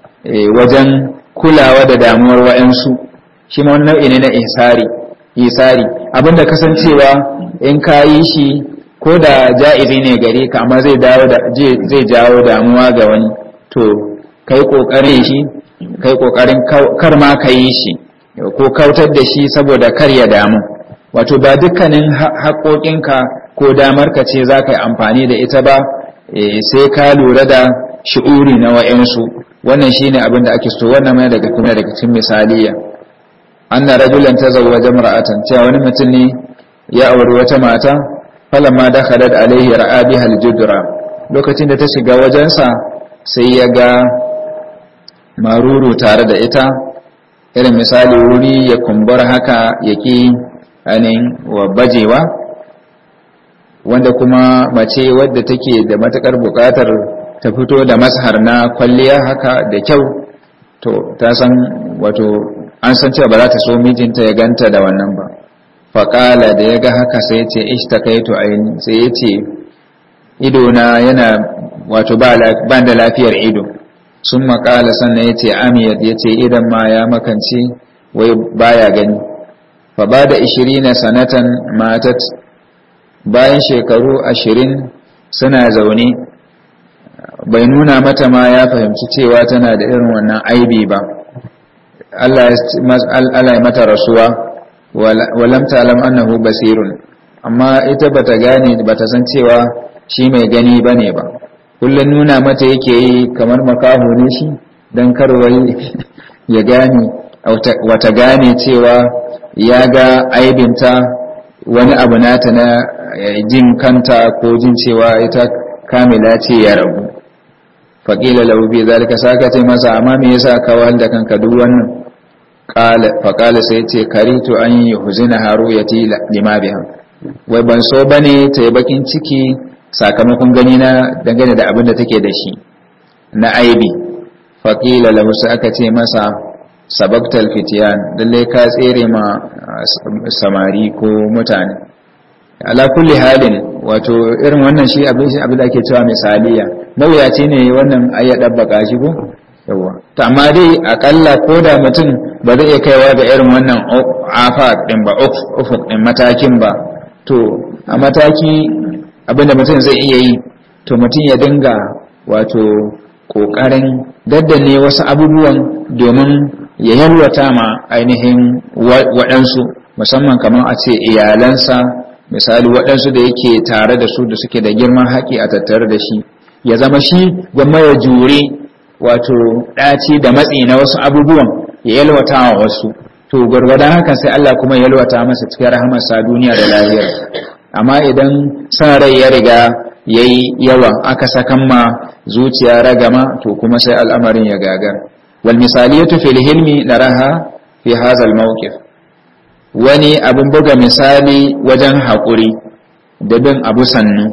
wajen kulawa da damuwar wa'ansu shi ma nau'i ne na ihsari ihsari abinda kasancewa in ka yi shi ko da ja'izi ne gare ka amma zai dawo da zai jawo damuwa ga wani to kai kokarin shi kai kokarin kar ma ka yi shi ko kautar da shi saboda kar ya damu wato ba dukkanin haƙoƙinka ko damar ka ce za ka yi amfani da ita ba sai ka lura da shi'uri na wa'yansu wannan shine abin da ake so wannan mai daga kuma daga cikin misaliya anna rajulan tazawwaja mar'atan cewa wani mutum ne ya auri wata mata falamma dakhalat alaihi ra'a biha aljudra lokacin da ta shiga wajensa sai ya ga maruru tare da ita irin misali wuri ya kumbura haka yaki anin wa bajewa wanda kuma mace wadda take da matakar bukatar ta fito da mashar na kwalliya haka da kyau to ta san wato an san cewa ba za ta so mijinta ya ganta da wannan ba faƙala da ya ga haka sai ce ishtakaitu aini sai ya ce idona yana wato ba da lafiyar ido sun maƙala sannan ya ce amiyat ya ce idan ma ya makance wai baya gani fa ba da ishirina sanatan matat bayan shekaru ashirin suna zaune bai nuna mata ma ya fahimci cewa tana da irin wannan aibi ba Allah ya mata rasuwa walam ta'lam annahu basirun amma ita bata gane bata san cewa shi mai gani bane ba kullun nuna mata yake yi kamar makaho ne shi dan karwai ya gane wata gane cewa ya ga aibinta wani abu nata na jin kanta ko jin cewa ita kamila ce ya rabu faƙila lau bi zalika saka ce masa amma me yasa ka wahal da kanka duk wannan faƙala sai ce karitu an yi huzina haru ya ti lima bihan wai ban so bane ta yi bakin ciki sakamakon gani na dangane da abin da take da shi na aibi faƙila lahu sai aka ce masa sabaktal fitiyan lallai ka tsere ma samari ko mutane ala kulli halin wato irin wannan shi abin da ake cewa misaliya mawuyaci ne wannan ayya dabbaka shi ko yawa to amma dai akalla ko da mutum ba zai iya kaiwa ga irin wannan afa din ba ufuk din matakin ba to a mataki abinda mutum zai iya yi to mutum ya dinga wato kokarin daddane wasu abubuwan domin ya yalwata ma ainihin waɗansu musamman kamar a ce iyalansa misali waɗansu da yake tare da su da suke da girman haƙi a tattare da shi ya zama shi gwamma ya jure wato ɗaci da matsi na wasu abubuwan ya yalwata wa wasu to gwargwadon haka sai Allah kuma ya yalwata masa cikin rahamarsa duniya da lahiyar amma idan san rai ya riga ya yi yawa aka sakan ma zuciya ragama to kuma sai al'amarin ya gagar wal misaliyatu fil hilmi naraha fi hadha al mawqif wani abin buga misali wajen haƙuri da bin abu sannu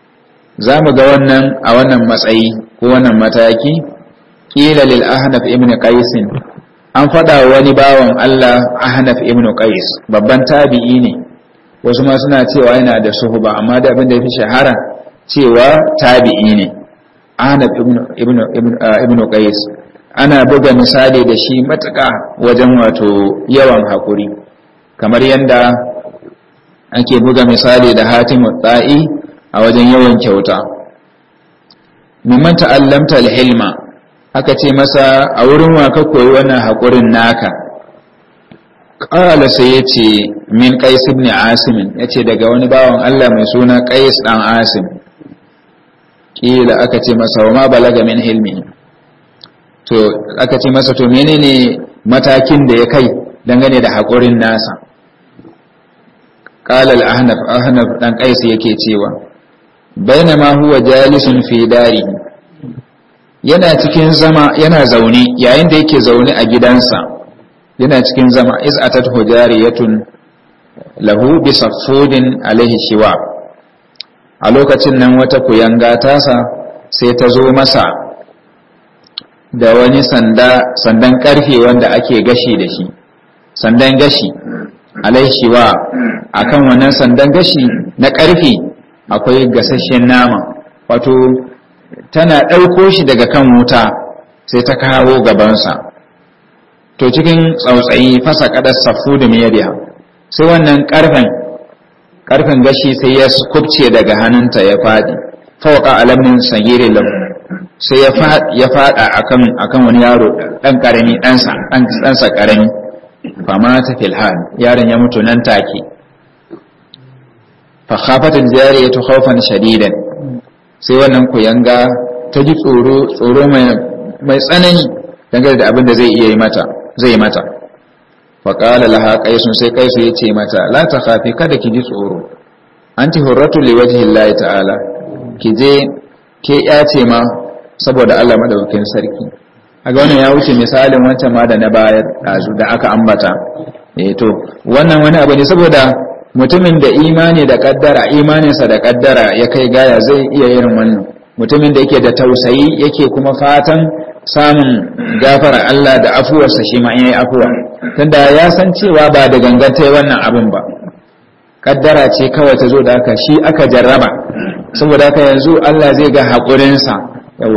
za mu ga wannan a wannan matsayi ko wannan mataki ƙila lil ahnaf ibn qais an faɗa wani bawan Allah ahnaf ibn qais babban tabi'i ne wasu ma suna cewa yana da suhuba amma da abin da yafi shahara cewa tabi'i ne ahnaf ibn ibn ibn qais ana buga misali da shi matuƙa wajen wato yawan haƙuri kamar yadda ake buga misali da hatimu tsa'i a wajen yawan kyauta mimman ta'allamta alhilma aka ce masa a wurin wa ka koyi wannan haƙurin naka ƙala sai ya ce min qais ibn asim ya ce daga wani bawan Allah mai suna qais dan asim ƙila aka ce masa wa ma balaga min hilmi to aka ce masa to menene matakin da ya kai dangane da haƙurin nasa qala al-ahnaf ahnaf dan qais yake cewa bainama huwa jalisun fi dari yana cikin zama yana zaune yayin da yake zaune a gidansa yana cikin zama iz atat hujariyatun lahu bi saffudin alaihi shiwa a lokacin nan wata kuyanga tasa sai ta zo masa da wani sanda sandan karfe wanda ake gashi da shi sandan gashi alaishiwa akan wannan sandan gashi na ƙarfi akwai gasasshen nama wato tana ɗauko shi daga kan wuta sai ta kawo gabansa to cikin tsautsayi fasa kadar safu da miyariya sai wannan ƙarfen ƙarfen gashi sai ya kubce daga hannunta ya faɗi fawaka alamin sagiri lahu sai ya faɗa akan wani yaro ɗan ƙarami ɗansa ƙarami fama ta filhan yaron ya mutu nan take fa khafatul jariyatu khawfan shadidan sai wannan kuyanga ta ji tsoro tsoro mai mai tsanani dangane da abin da zai iya yi mata zai mata fa qala laha qaisun sai qaisu yace mata la takhafi kada ki ji tsoro anti hurratu liwajhi llahi ta'ala ki je ke yace ma saboda Allah madaukakin sarki aga wannan ya wuce misalin wancan ma da na bayar dazu da aka ambata eh to wannan wani abu ne saboda mutumin da imani da kaddara imaninsa da kaddara ya kai gaya zai iya yin wannan mutumin da yake da tausayi yake kuma fatan samun gafara Allah da afuwarsa shi ma yayi afuwa tunda ya san cewa ba da ganganta wannan abin ba kaddara ce kawai ta zo da haka shi aka jarraba saboda haka yanzu Allah zai ga haƙurinsa yawa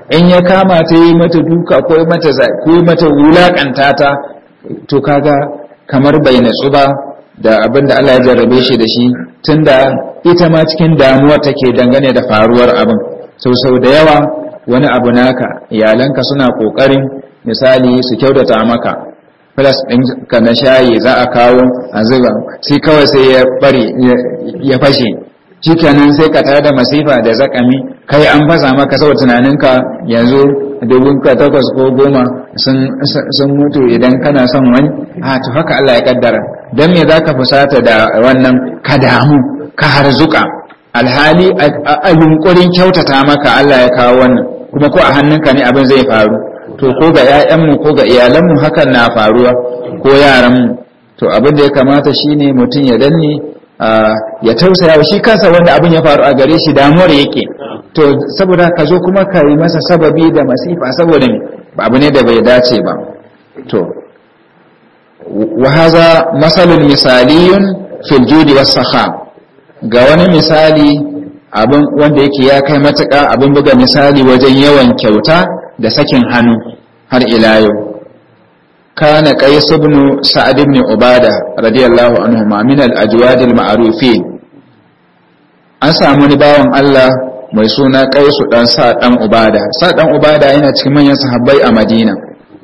in ya kama ta yi mata duka ko mata ko mata wulakanta ta to kaga kamar bai natsu ba da abin da Allah ya jarrabe shi da shi tunda ita ma cikin damuwa take dangane da faruwar abin sau sau da yawa wani abu naka iyalanka suna kokarin misali su kyautata maka plus ɗin ka na shayi za a kawo a zuba sai kawai sai ya bari ya fashe shikenan sai ka tada masifa da zakami kai an fasa maka saboda tunaninka yanzu dubun ka takwas ko goma sun mutu idan kana son wani a to haka Allah ya kaddara don me za ka fusata da wannan ka damu ka harzuka alhali a yunkurin kyautata maka Allah ya kawo wannan kuma ko a hannunka ne abin zai faru to ko ga 'ya'yanmu ko ga iyalanmu hakan na faruwa ko yaranmu to abin da ya kamata shine mutum ya danne ya tausaya shi kansa wanda abin ya faru a gare shi damuwar yake to saboda ka zo kuma ka yi masa sababi da masifa saboda abu ne da bai dace ba to wa haza masalun misaliyun fil judi was sakha ga wani misali abin wanda yake ya kai matuƙa abin buga misali wajen yawan kyauta da sakin hannu har ila yau kana qais ibn sa'ad ibn ubada radiyallahu anhu ma min al-ajwad al-ma'rufin an samu ni bawan Allah mai suna qais dan sa dan ubada sa dan ubada yana cikin manyan sahabbai a Madina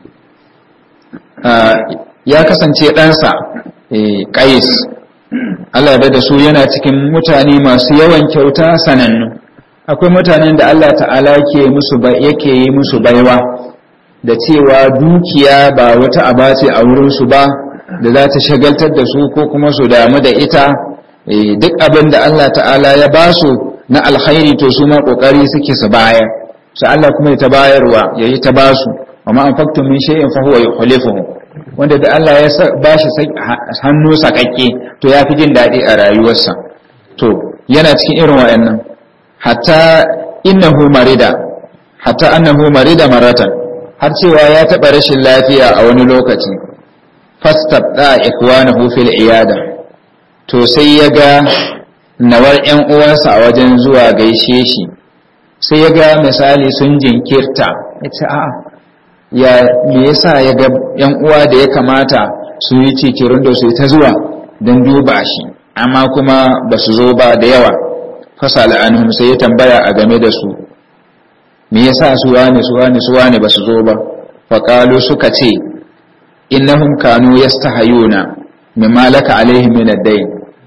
ya kasance ɗansa qais Allah ya da su yana cikin mutane masu yawan kyauta sanannu akwai mutanen da Allah ta'ala yake musu yake yi musu baiwa da cewa dukiya ba wata aba ce a wurinsu ba da za ta shagaltar da su ko kuma su damu da ita duk abin da Allah ta'ala ya ba su na alkhairi to su ma kokari suke su bayar su Allah kuma ya ta bayarwa ya yi ta ba su amma an faktu min shay'in fa huwa yukhlifuhu wanda da Allah ya ba shi hannu sakakke to ya fi jin daɗi a rayuwarsa to yana cikin irin wayannan hatta innahu marida hatta annahu marida maratan har cewa ya taɓa rashin lafiya a wani lokaci fastabda ikwanahu fil iyada to sai ya ga nawar ƴan uwansa a wajen zuwa gaishe shi sai ya ga misali sun jinkirta ya ce a'a ya me yasa ya ga ƴan uwa da ya kamata su yi cikirin da su ta zuwa don duba shi amma kuma ba su zo ba da yawa fasala anhum sai ya tambaya a game da su me yasa su wane su wane su wane ba su zo ba faqalu suka ce innahum kanu yastahayuna mimma laka alaihim min ad-dayn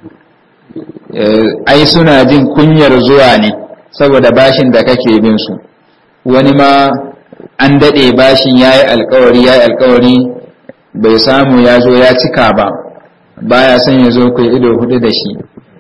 ai suna jin kunyar zuwa ne saboda bashin da kake bin su wani ma an dade bashin yayi alkawari yayi alkawari bai samu ya zo ya cika ba baya son ya zo kai ido hudu da shi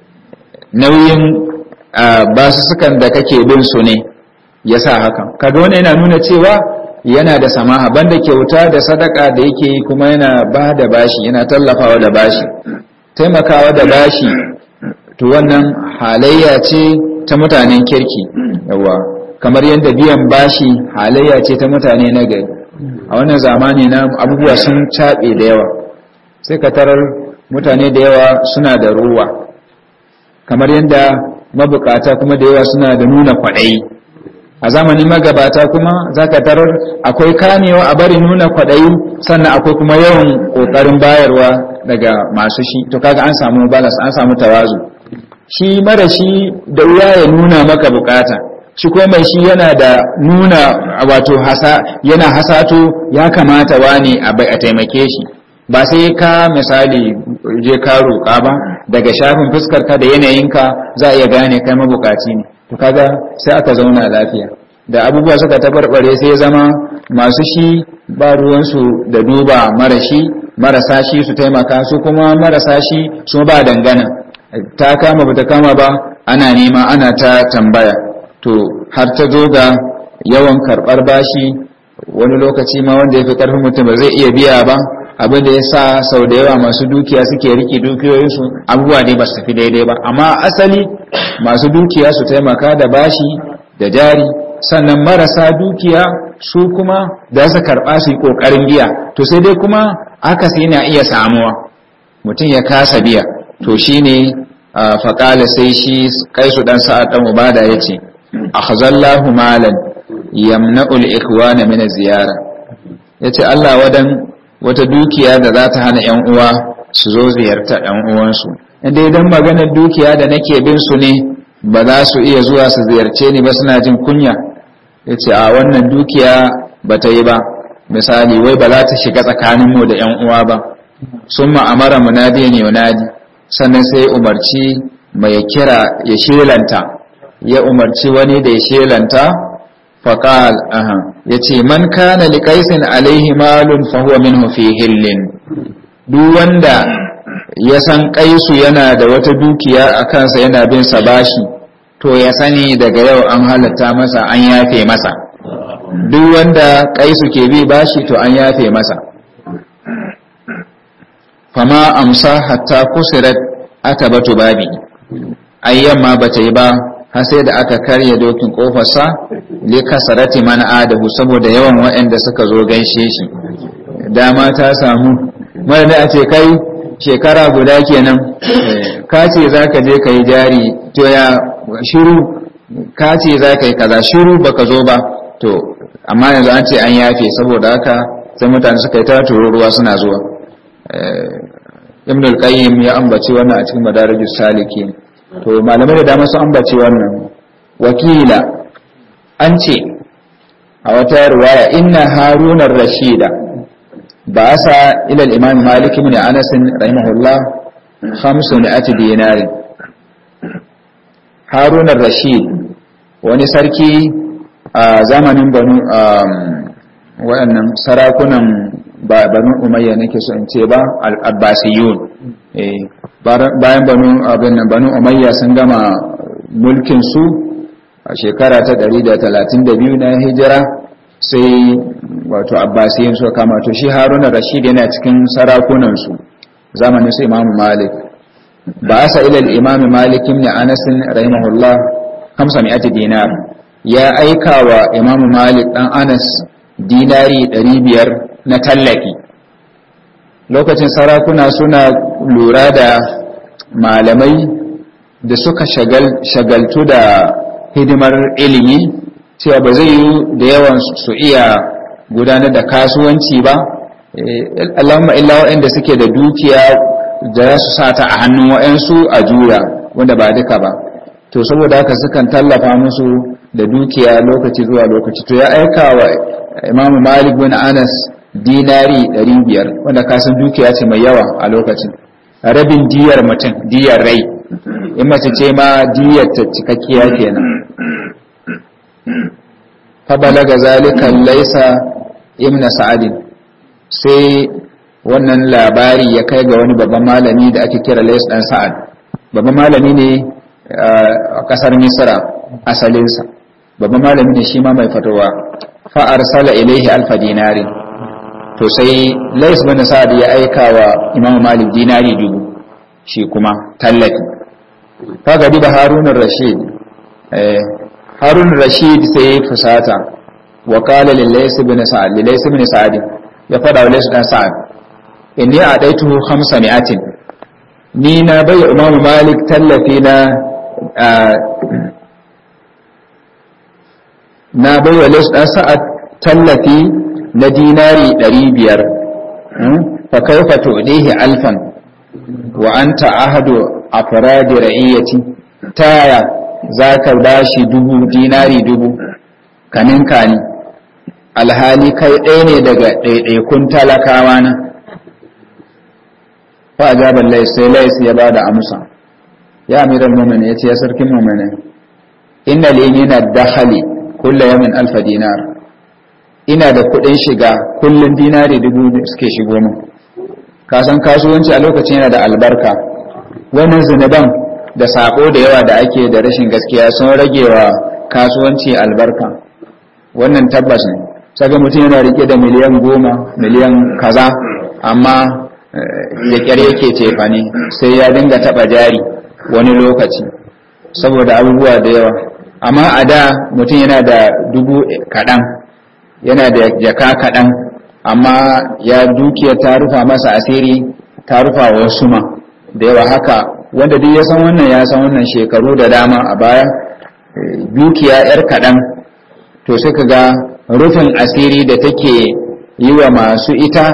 nauyin basussukan da kake bin su ne ya sa hakan kaga wani yana nuna cewa yana da samaha banda kyauta da sadaka da yake yi kuma yana ba da bashi yana tallafawa da bashi taimakawa da bashi to wannan halayya ce ta mutanen kirki yawa kamar yadda biyan bashi halayya ce ta mutane na gari a wannan zamani na abubuwa sun caɓe da yawa sai ka tarar mutane da yawa suna da ruwa kamar yadda mabukata kuma da yawa suna da nuna kwaɗayi a zamanin magabata kuma za ka tarar akwai kamewa a bari nuna kwaɗayi sannan akwai kuma yawan ƙoƙarin bayarwa daga masu shi to kaga an samu balas an samu tawazu shi mara shi da wuya ya nuna maka bukata shi kuma mai shi yana da nuna wato hasa yana hasato ya kamata wani a taimake shi ba sai ka misali je ka roƙa ba daga shafin fuskar ka da yanayinka za a iya gane kai mabukaci ne to kaga sai aka zauna lafiya da abubuwa suka tabarbare sai ya zama masu shi ba ruwansu da duba mara shi marasa shi su taimaka su kuma marasa shi su ba dangana ta kama bata kama ba ana nema ana ta tambaya to har ta zo ga yawan karɓar bashi wani lokaci ma wanda ya fi ƙarfin mutum ba zai iya biya ba abin da ya sa sau da yawa masu dukiya suke riƙe dukiyoyinsu abubuwa ne ba su tafi daidai ba amma asali masu dukiya su taimaka da bashi da jari sannan marasa dukiya su kuma da su karɓa su yi ƙoƙarin biya to sai dai kuma aka sai na iya samuwa mutum ya kasa biya to shine faƙala sai shi kai su ɗan sa'ad ɗan ubada ya ce a hazallahu malan yamna'ul ikhwana min ziyara yace Allah wadan wata dukiya da za ta hana ƴan uwa su zo ziyarta ƴan uwansu inda idan maganar dukiya da nake bin su ne ba za su iya zuwa su ziyarce ni ba suna jin kunya yace a wannan dukiya ba ta yi ba misali wai ba za ta shiga tsakaninmu da ƴan uwa ba summa amara munadi ne yunadi sannan sai umarci mai kira ya shelanta ya umarci wani da ya shelanta faƙal aha ya ce man kana liƙaisin alaihi malun fahuwa minhu fi hillin duk wanda ya san ƙaisu yana da wata dukiya a kansa yana bin sa bashi to ya sani daga yau an halatta masa an yafe masa duk wanda ƙaisu ke bi bashi to an yafe masa fama amsa hatta kusirat atabatu babi ayyan ma bata yi ba har sai da aka karya dokin kofarsa li kasarati man adahu saboda yawan waɗanda suka zo gaishe shi dama ta samu mara da a ce kai shekara guda kenan ka ce za ka je ka yi jari to ya shiru ka ce za ka yi kaza shiru baka zo ba to amma yanzu an ce an yafe saboda haka sai mutane suka yi ta ruwa suna zuwa ibn al-qayyim ya ambaci wannan a cikin madarajus salikin to malamai da dama sun ambaci wannan wakila an ce a wata riwaya inna harunar rashida ba asa ila al-imam malik ibn anas rahimahullah 500 dinarin harunar rashid wani sarki a zamanin banu waɗannan sarakunan ba banu umayya nake so in ce ba al-abbasiyun bayan banu abin nan banu umayya sun gama mulkin su a shekara ta 132 na hijira sai wato abbasiyun suka kama to shi haruna rashid yana cikin sarakunan su zamanin su imamu malik ba asa ila al-imam malik ibn anas rahimahullah 500 dinar ya aika wa imamu malik dan anas dinari 500 na tallafi lokacin sarakuna suna lura da malamai da suka shagaltu da hidimar ilimi cewa ba zai yi da yawan su iya gudanar da kasuwanci ba Allahumma illa waɗanda suke da dukiya da su sata a hannun waɗansu a juya wanda ba duka ba to saboda haka sukan tallafa musu da dukiya lokaci zuwa lokaci to ya aika wa imamu malik bin anas dinari 500 wanda kasan dukiya ce mai yawa a lokacin rabin diyar mutum diyar rai in mace ce ma diyar ta cikakkiya kenan fa balaga zalika laysa ibn sa'adin sai wannan labari ya kai ga wani babban malami da ake kira lays dan sa'ad babban malami ne a kasar misra asalinsa babban malami ne shi ma mai fatowa fa arsala ilaihi alfa dinarin to sai lais bin sa'ad ya aika wa imam malik dinari dubu shi kuma tallafi kaga diba harun rashid eh harun rashid sai ya fusata wa qala lil lais bin sa'ad lil lais bin sa'ad ya fada wa lais dan sa'ad inni adaituhu 500 ni na bai imam malik tallafi na na bai wa lais dan sa'ad tallafi na dinari ɗari biyar fa kaifa tu'dihi alfan wa anta ahadu afradi ra'iyati taya zaka bashi dubu dinari dubu kanin kani alhali kai ɗaya ne daga ɗaiɗaikun talakawa na fa ajaban lais sai lais ya bada amsa ya amiral mu'minin yace ya sarkin mu'minin inna li min ad-dakhli kullu yawmin alfa dinar ina da kuɗin shiga kullum dinari dubu suke shigo min kasan kasuwanci a lokacin yana da albarka wannan zunuban da sako da yawa da ake da rashin gaskiya sun rage wa kasuwanci albarka wannan tabbas ne saka mutum yana rike da miliyan goma miliyan kaza amma da kyar yake cefa ne sai ya dinga taba jari wani lokaci saboda abubuwa da yawa amma a da mutum yana da dubu kaɗan yana da jaka kaɗan amma ya dukiya ta rufa masa asiri ta rufa wa wasu ma da yawa haka wanda duk ya san wannan ya san wannan shekaru da dama a baya dukiya yar kaɗan to sai ka ga rufin asiri da take yi wa masu ita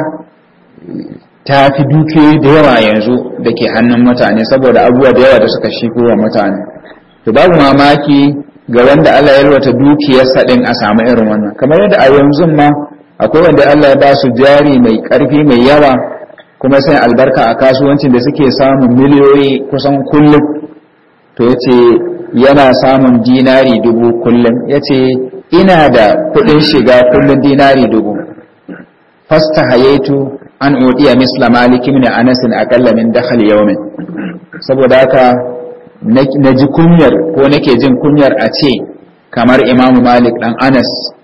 ta fi dukiyoyi da yawa yanzu da ke hannun mutane saboda abubuwa da yawa da suka shigo wa mutane to babu mamaki ga wanda Allah ya yalwata dukiyarsa din a samu irin wannan kamar yadda a yanzu ma akwai wanda Allah ya ba su jari mai karfi mai yawa kuma sai albarka a kasuwancin da suke samun miliyoyi kusan kullum to yace yana samun dinari dubu kullum yace ina da kudin shiga kullum dinari dubu fasta hayaitu an udiya misla malik ibn anas aqalla min dakhal yawmin saboda haka na ji kunyar ko nake jin kunyar a ce kamar imam malik dan anas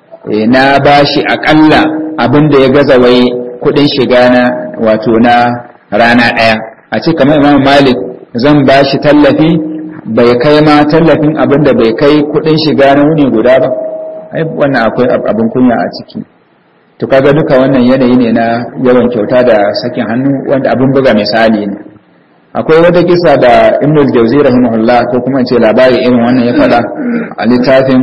na bashi akalla abin da ya gaza wai kudin shiga na wato na rana daya a ce kamar imam malik zan bashi tallafi bai kai ma tallafin abin da bai kai kudin shiga na wuni guda ba ai wannan akwai abin kunya a ciki to kaga duka wannan yanayi ne na yawan kyauta da sakin hannu wanda abin buga misali ne akwai wata kisa da ibn al-jawzi rahimahullah ko kuma ce labari irin wannan ya fada a littafin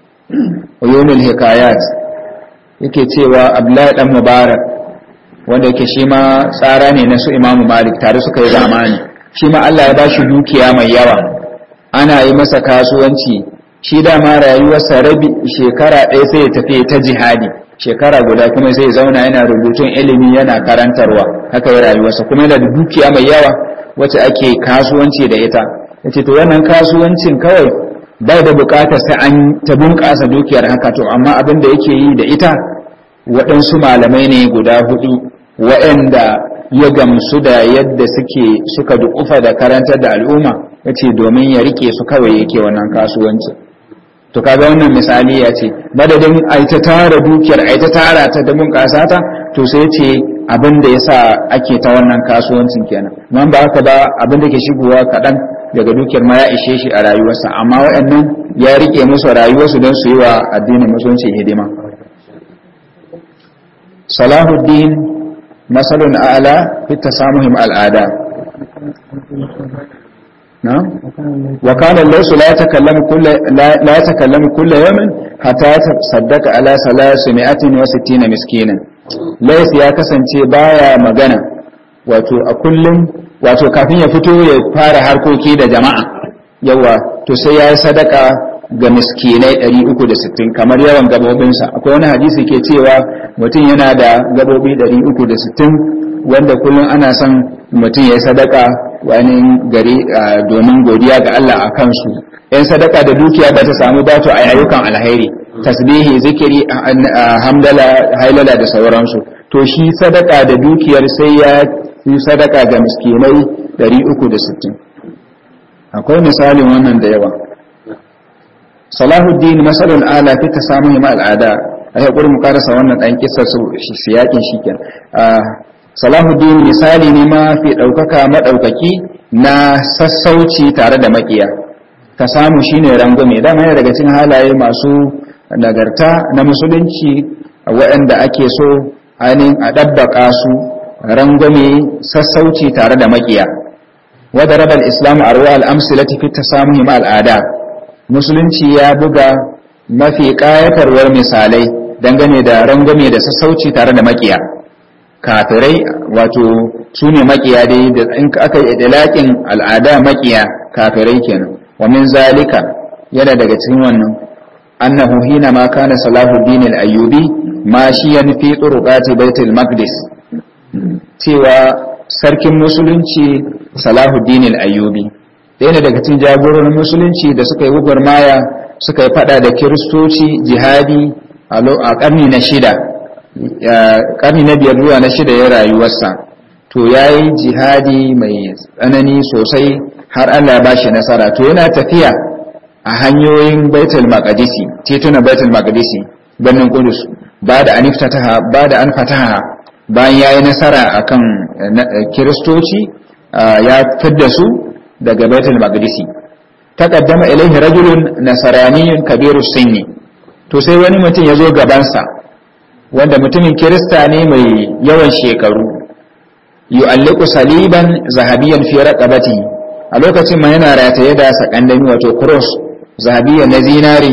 uyunul hikayat yake cewa abdullahi dan mubarak wanda yake shi ma tsara ne na su imamu malik tare suka yi zamani shi ma Allah ya bashi dukiya mai yawa ana yi masa kasuwanci shi dama rayuwarsa rabi shekara ɗaya sai ya tafi ta jihadi shekara guda kuma sai zauna yana rubutun ilimi yana karantarwa haka ya rayuwarsa kuma yana da dukiya mai yawa wacce ake kasuwanci da ita yace to wannan kasuwancin kawai bai da bukatar sai an ta bunƙasa dukiyar haka to amma abin da yake yi da ita waɗansu malamai ne guda hudu waɗanda ya gamsu da yadda suke suka dukufa da karantar da al'umma yace domin ya rike su kawai yake wannan kasuwancin to kaga wannan misali ya ce madadin ai ta tara dukiyar ai ta tara ta da bunƙasa ta to sai ce abin da yasa ake ta wannan kasuwancin kenan man ba haka ba abin da ke shigowa kaɗan daga dukiyar ma ya ishe shi a rayuwarsa amma waɗannan ya rike musu rayuwarsu don su yi wa addinin musulunci hidima salahuddin masalun a'la fi tasamuhim al'ada نعم وكان الليث لا يتكلم كل لا, لا يتكلم كل يوم حتى يتصدق على 360 مسكينا ليث ya kasance baya magana wato a kullum wato kafin ya fito ya fara harkoki da jama'a yawa to sai ya yi sadaka ga miskinai 360 kamar yawan gabobinsa akwai wani hadisi ke cewa mutum yana da gabobi 360 wanda kullum ana son mutum ya yi sadaka wani gari domin godiya ga Allah a kansu yan sadaka da dukiya ba ta samu dato a ayyukan alhairi tasbihi zikiri hamdala hailala da sauransu to shi sadaka da dukiyar sai ya yi sadaka ga miskinai 360 akwai misalin wannan da yawa salahuddin masalul ala fi tasamuhi ma al'ada a haƙuri mu karasa wannan ɗan kisa su siyakin shi kenan salahuddin misali ne ma fi ɗaukaka maɗaukaki na sassauci tare da makiya ka samu shine rangwame dama yana daga cikin halaye masu nagarta na musulunci waɗanda ake so ainihin a ɗabbaka su rangwame sassauci tare da makiya wadda rabar islam a ruwa al'amsilati fi ta samu hima al'ada musulunci ya buga mafi ƙayatarwar misalai dangane da rangwame da sassauci tare da makiya kafirai wato su ne makiya dai da in aka yi idalakin al'ada makiya kafirai kenan wa min zalika yana daga cikin wannan annahu hina ma kana salahuddin al-ayyubi mashiyan fi turuqati baitul maqdis cewa sarkin musulunci salahuddin al-ayyubi ɗaya ne daga cikin jagororin musulunci da suka yi gwagwarmaya suka yi fada da kiristoci jihadi a ƙarni na shida karni na biyar zuwa na shida ya rayuwarsa to ya yi jihadi mai tsanani sosai har Allah ba shi nasara to yana tafiya a hanyoyin baitul maqdisi titunan baitul maqdisi birnin kudus ba da an fataha ba da an fataha bayan yayi nasara akan kiristoci ya fidda su daga baitul maqdisi taqaddama ilaihi rajulun nasraniyyun kabiru sinni to sai wani mutum ya zo gabansa wanda mutumin kirista ne mai yawan shekaru yu'alliqu saliban zahabiyan fi raqabati a lokacin ma yana rataye da sakandami wato cross zahabiyan na zinari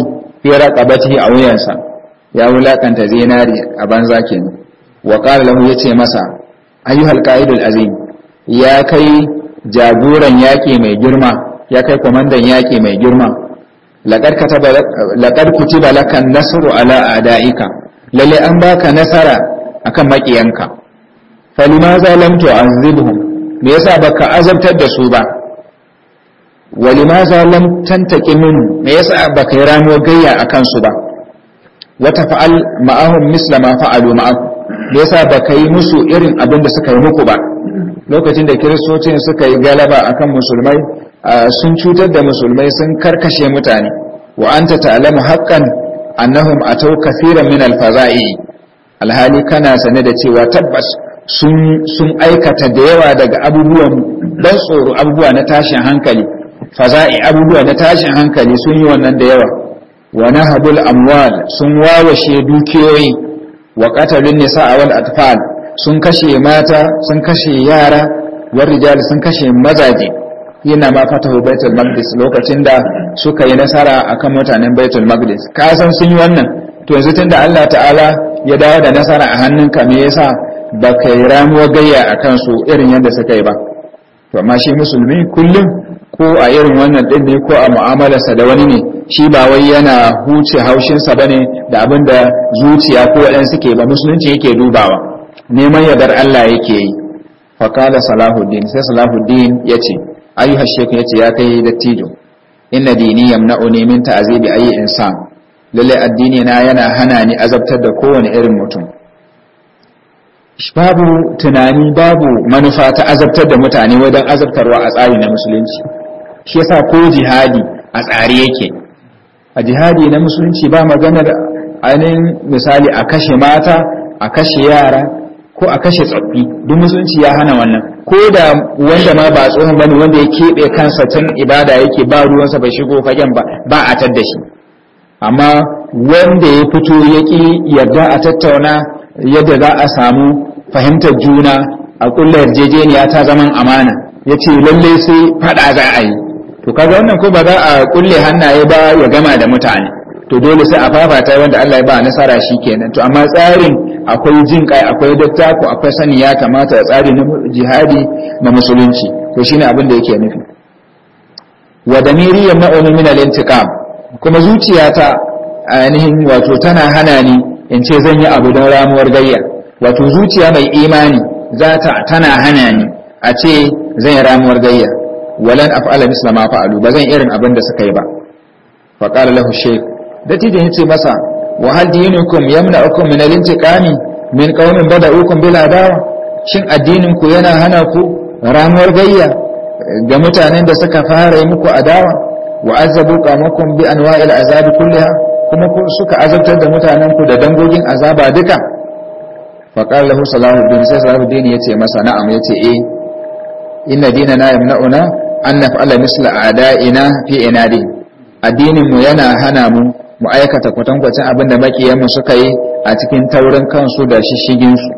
fi raqabatihi a wuyansa ya wulakanta zinari a banza kenan wa qala lahu yace masa ayyuhal qa'idul azim ya kai jagoran yaki mai girma ya kai komandan yaki mai girma laqad kataba laqad kutiba lakan nasru ala a'daika lalle an baka nasara akan makiyanka falimaza lam tu'azzibhum me yasa baka azabtar da su ba walimaza lam tantaki min me yasa baka yi ramuwar gayya akan su ba wata fa'al ma'ahum misla ma fa'alu ma'akum me yasa baka yi musu irin abin da suka yi muku ba lokacin da kiristocin suka yi galaba akan musulmai sun cutar da musulmai sun karkashe mutane wa anta ta'lamu haqqan annahum atau kaseeran min al-faza'i alhali kana sane da cewa tabbas sun aikata da yawa daga abubuwan dan tsoro abubuwa na tashin hankali faza'i abubuwa na tashin hankali sun yi wannan da yawa wa nahabul amwal sun wawashe dukiyoyi wa qatalun nisaa wal atfal sun kashe mata sun kashe yara war rijal sun kashe mazaje yana ma fatahu baitul maqdis lokacin da suka yi nasara akan mutanen baitul maqdis ka san sun yi wannan to yanzu tunda Allah ta'ala ya dawo da nasara a hannunka me yasa ba ka yi ramuwa gayya a kansu irin yadda suka yi ba to amma shi musulmi kullum ko a irin wannan din ne ko a mu'amalarsa da wani ne shi ba wai yana huce haushinsa ba ne da abin da zuciya ko waɗansu suke ba musulunci yake dubawa neman yardar Allah yake yi fakala salahuddin sai salahuddin ya ce ayyuhar shekun ya ce ya kai dattijo inna dini yamna'uni min ta'azibi ayi insan lalle addini na yana hana ni azabtar da kowane irin mutum babu tunani babu manufa ta azabtar da mutane wajen azabtarwa a tsari na musulunci shi yasa ko jihadi a tsari yake a jihadi na musulunci ba maganar ainihin misali a kashe mata a kashe yara ko a kashe tsoffi duk musulunci ya hana wannan ko da wanda ma ba tsohon bane wanda ya keɓe kansa tun ibada yake ba ruwansa bai shigo fagen ba ba a tadda shi amma wanda ya fito ya ƙi yarda a tattauna yadda za a samu fahimtar juna a kulla yarjejeniya ta zaman amana ya ce lalle sai fada za a yi to kaga wannan ko ba za a kulle hannaye ba ya gama da mutane to dole sai a fafata wanda Allah ya ba nasara shi kenan to amma tsarin akwai jin kai akwai dattako akwai sani ya kamata tsari na jihadi na musulunci to shine abin da yake nufi wa damiri yamna'uni min al-intiqam kuma zuciyata ainihin wato tana hana ni in ce zan yi abu don ramuwar gayya wato zuciya mai imani za ta tana hana ni a ce zan yi ramuwar gayya walan af'ala misla ma fa'alu ba zan irin abin da suka yi ba fa qala lahu shaykh dattijo yace masa wa hal dinukum yamna'ukum min al-intiqami min qaumin bada'ukum bil adawa shin addinin ku yana hana ku ramuwar gayya ga mutanen da suka fara yi muku adawa wa azabu qamakum bi anwa'il azabi kulliha kuma suka azabtar da mutanen ku da dangogin azaba duka faƙar lahu salahuddin sai salahuddin ya ce masa na'am ya ce eh inna dina na yamna'una an naf'ala misla a'da'ina fi inadi addinin mu yana hana mu mu aikata kwatankwacin abin da makiyan mu suka yi a cikin taurin kansu da shishigin su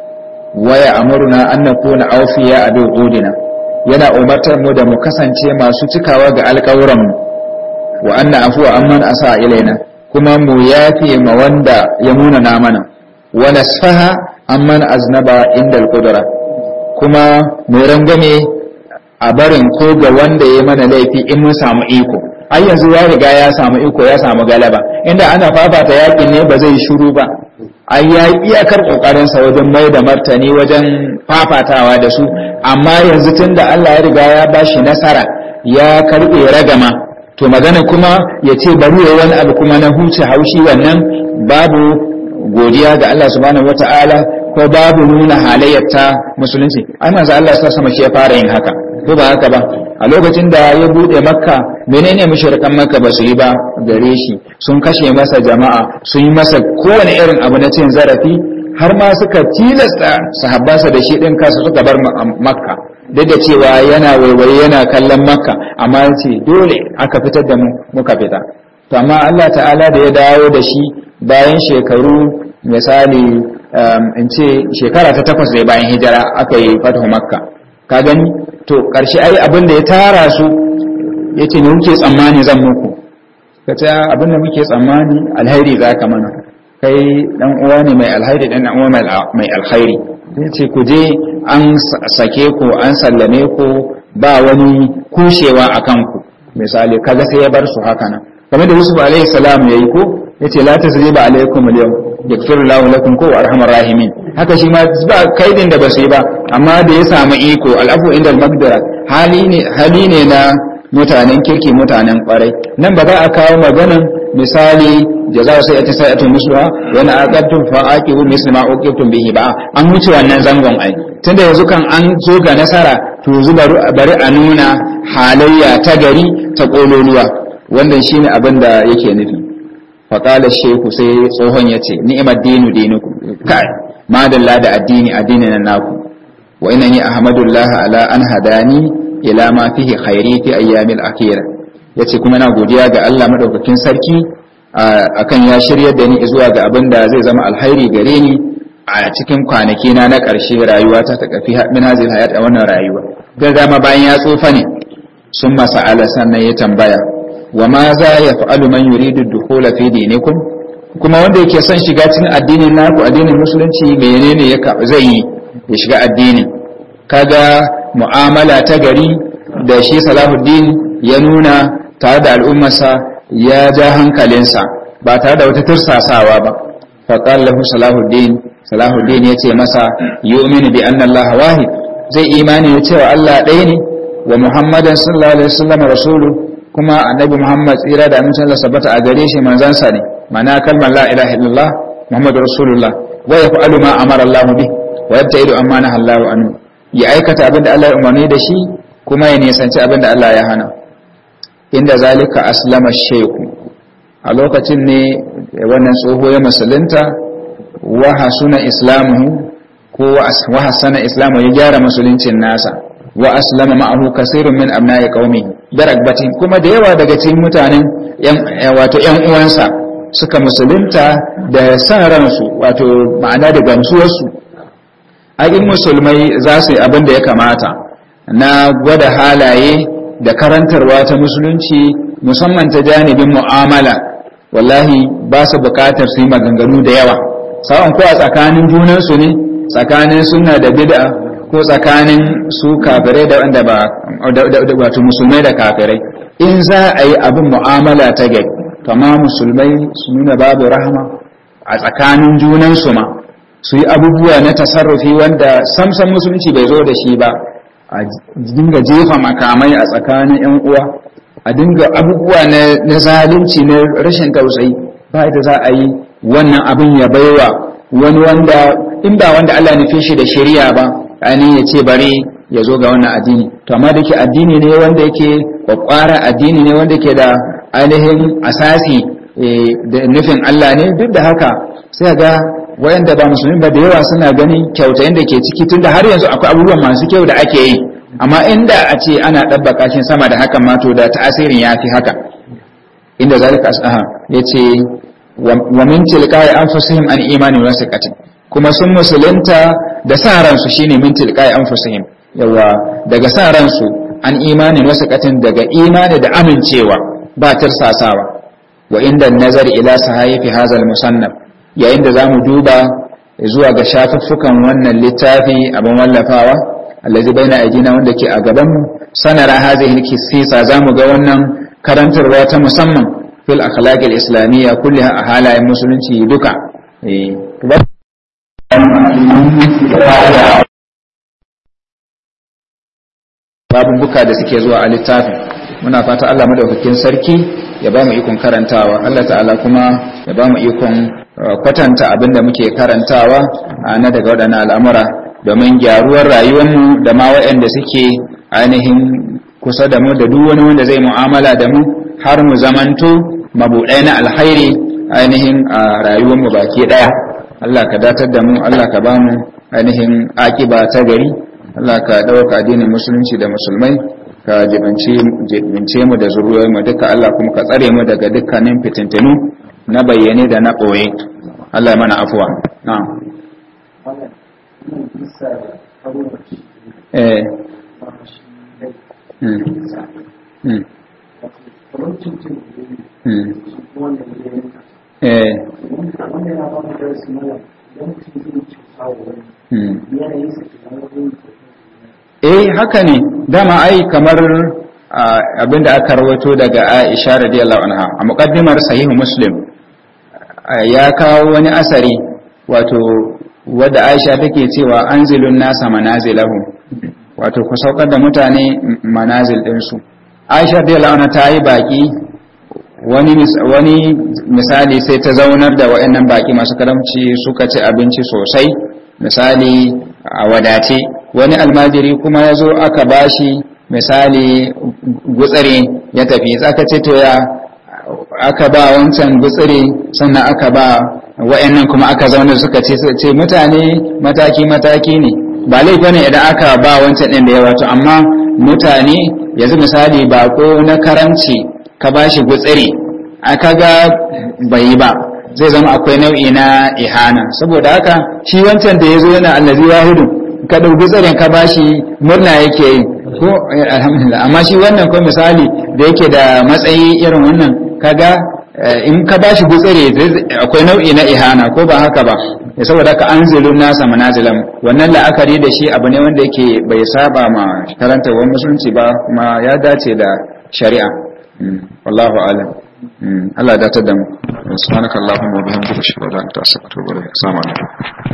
waya amuruna an nakuna awfiya a udina yana umartar mu da mu kasance masu cikawa ga alƙawuran mu wa anna afuwa amman asa ilaina kuma mu yafe ma wanda ya munana mana wa nasfaha amman aznaba inda al-qudra kuma mu rangame a barin ko ga wanda ya mana laifi in mun samu iko ai yanzu ya riga ya samu iko ya samu galaba inda ana fafata yakin ne ba zai shiru ba ai ya iyakar kokarin sa wajen mai da martani wajen fafatawa da su amma yanzu tunda Allah ya riga ya bashi nasara ya karbe ragama to magana kuma ya ce bari ya wani abu kuma na huce haushi wannan babu godiya ga Allah subhanahu wata'ala ko babu nuna halayyar ta musulunci ai manzo Allah sa sama shi ya fara yin haka ko ba haka ba a lokacin da ya bude makka menene mushrikan makka ba su yi ba gare shi sun kashe masa jama'a sun yi masa kowane irin abu na cin zarafi har ma suka tilasta sahabbansa da shi din kansa suka bar makka duk da cewa yana waiwaye yana kallon makka amma ce dole aka fitar da mu muka fita to amma Allah ta'ala da ya dawo da shi bayan shekaru misali in ce shekara ta takwas ne bayan hijira aka yi fatahu makka ka gani to ƙarshe ai abin da ya tara su ya ce ne kuke tsammani zan muku ka ce abin da muke tsammani alhairi za ka mana kai dan uwa ne mai alhairi dan uwa mai alhairi sai ce ku je an sake ku an sallame ku ba wani kushewa a kanku misali kaga sai ya bar su haka nan kamar da Yusuf alaihi salam yayi ko yace la tasriba alaikum al-yawm yaghfiru Allahu lakum ko arhamar rahimin haka shi ma ba kaidin da basu yi ba amma da ya samu iko al'afu inda al-maqdara hali ne hali ne na mutanen kirki mutanen kwarai nan ba za a kawo maganan misali jaza sai ta sai ta musuwa wani aqabtum fa aqibu misli ma uqibtum bihi ba an wuce wannan zangon ai tunda yanzu kan an zo ga nasara to yanzu bari a nuna halayya ta gari ta kololuwa wannan shine abin da yake nufi faƙala sheku sai tsohon ya ce ni'imar dinu dinuku kai madalla da addini addini na naku wa ina ni ahmadullah ala an hadani ila ma fihi khairi fi ayyamil akhira yace kuma na godiya ga Allah madaukakin sarki akan ya shiryar da ni zuwa ga abin da zai zama alhairi gare ni a cikin kwanaki na na ƙarshe rayuwa ta ta kafi min hazil hayat a wannan rayuwa ga dama bayan ya tsufa ne sun masa ala sannan ya tambaya wa ma za ya fa'alu man yuridu dukhula fi dinikum kuma wanda yake son shiga cikin addinin naku addinin musulunci menene ya zai yi ya shiga addinin kaga mu'amala ta gari da shi Salahuddin ya nuna tare da al'ummarsa ya ja hankalinsa ba tare da wata tursasawa ba faqala lahu Salahuddin Salahuddin ya ce masa yu'minu bi anna Allah wahid zai imani ya cewa Allah ɗaya ne wa Muhammadan sallallahu alaihi wasallam rasulu kuma annabi Muhammad tsira da amincin Allah sabata a gare shi manzansa ne mana kalmar la ilaha illallah Muhammadu rasulullah wa yaf'alu ma amara Allah bi wa yabta'idu amma naha Allah anhu ya aikata abin da Allah ya umarni da shi kuma ya nisanci abin da Allah ya hana inda zalika aslama shaykhu a lokacin ne wannan tsoho ya musulunta wa hasuna islamuhu ko wa hasana islamu ya gyara musuluncin nasa wa aslama ma'ahu kasirun min abna'i qaumi daragbatin kuma da yawa daga cikin mutanen wato ƴan uwansa suka musulunta da san ransu wato ma'ana da gamsuwarsu a in musulmai za su yi abin da ya kamata na gwada halaye da karantarwa ta musulunci musamman ta janibin mu'amala wallahi ba su bukatar su yi maganganu da yawa sa'an ko a tsakanin junansu ne tsakanin sunna da bid'a ko tsakanin su kafirai da wanda ba wato musulmai da kafirai in za a yi abin mu'amala ta gari kama musulmai su nuna babu rahama a tsakanin junansu ma su yi abubuwa na tasarrufi wanda samsan musulunci bai zo da shi ba a dinga jefa makamai a tsakanin yan uwa a dinga abubuwa na zalunci na rashin tausayi ba da za a yi wannan abin ya baiwa wani wanda in ba wanda Allah nufe shi da shari'a ba ainihin ya ce bari ya zo ga wannan addini to amma da ke addini ne wanda yake kwakwara addini ne wanda ke da ainihin asasi da nufin Allah ne duk da haka sai ga wayanda ba musulmi ba da yawa suna ganin kyautayin da ke ciki tunda har yanzu akwai abubuwan masu kyau da ake yi amma inda a ce ana ɗabbaka shi sama da hakan mato da ta'asirin ya fi haka inda zalika asaha ya ce wa min tilqai anfusihim an imani wa siqatin kuma sun musulunta da sa ransu shine min tilqai anfusihim yawa daga sa ransu an imani wa siqatin daga imani da amincewa ba tirsasawa wa inda nazar ila sahifi hazal musannaf yayin da zamu duba zuwa ga shafuffukan wannan littafi abin wallafawa allazi baina aidina wanda ke a gaban mu sanara hazihi kisisa zamu ga wannan karantarwa ta musamman fil akhlaqil islamiyya kulliha a halayen musulunci duka eh buka da suke zuwa a littafin muna fata Allah madaukakin sarki ya ba mu ikon karantawa Allah ta'ala kuma ya ba mu ikon kwatanta abin da muke karantawa na daga waɗannan al'amura domin gyaruwar rayuwarmu da ma waɗanda suke ainihin kusa da mu da duk wani wanda zai mu'amala da mu har mu zamanto mabuɗai na alhairi ainihin a rayuwarmu baki ɗaya Allah ka datar da mu Allah ka ba mu ainihin akiba ta gari Allah ka ɗauka addinin musulunci da musulmai ka jibince mu da zuriyar mu duka Allah kuma ka tsare mu daga dukkanin fitintinu na bayyane da na ɓoye Allah ya mana afuwa na eh mm mm darasi mana idan mutum zai cuta wa wani yanayin sa kamar wani eh haka ne dama ai kamar abinda aka rawaito daga Aisha radiyallahu anha a muqaddimar sahih Muslim ya kawo wani asari wato wadda Aisha take cewa anzilun nasa manazilahum wato ku saukar da mutane manazil ɗinsu Aisha radiyallahu anha ta yi baki wani wani misali sai ta zaunar da waɗannan baki masu karamci suka ci abinci sosai misali a wadace wani almajiri kuma ya zo aka bashi misali gutsire ya tafi aka ce to ya aka ba wancan gutsire sannan aka ba wa'annan kuma aka zauna suka ce ce mutane mataki mataki ne ba laifi ne idan aka ba wancan din da yawa to amma mutane yanzu misali bako na karamci ka bashi gutsire aka ga bai ba zai zama akwai nau'i na ihana saboda haka shi wancan da ya zo yana allazi wahidu ka ɗauki tsarin ka bashi murna yake yi ko alhamdulillah amma shi wannan ko misali da yake da matsayi irin wannan kaga in ka bashi gutsire akwai nau'i na ihana ko ba haka ba saboda haka anzilun nasa manazilan wannan la'akari da shi abu ne wanda yake bai saba ma karantarwar musulunci ba kuma ya dace da shari'a wallahu alam Allah ya datar da mu subhanakallahumma wa bihamdika ashhadu an la ilaha illa anta astaghfiruka wa atubu ilaik assalamu alaikum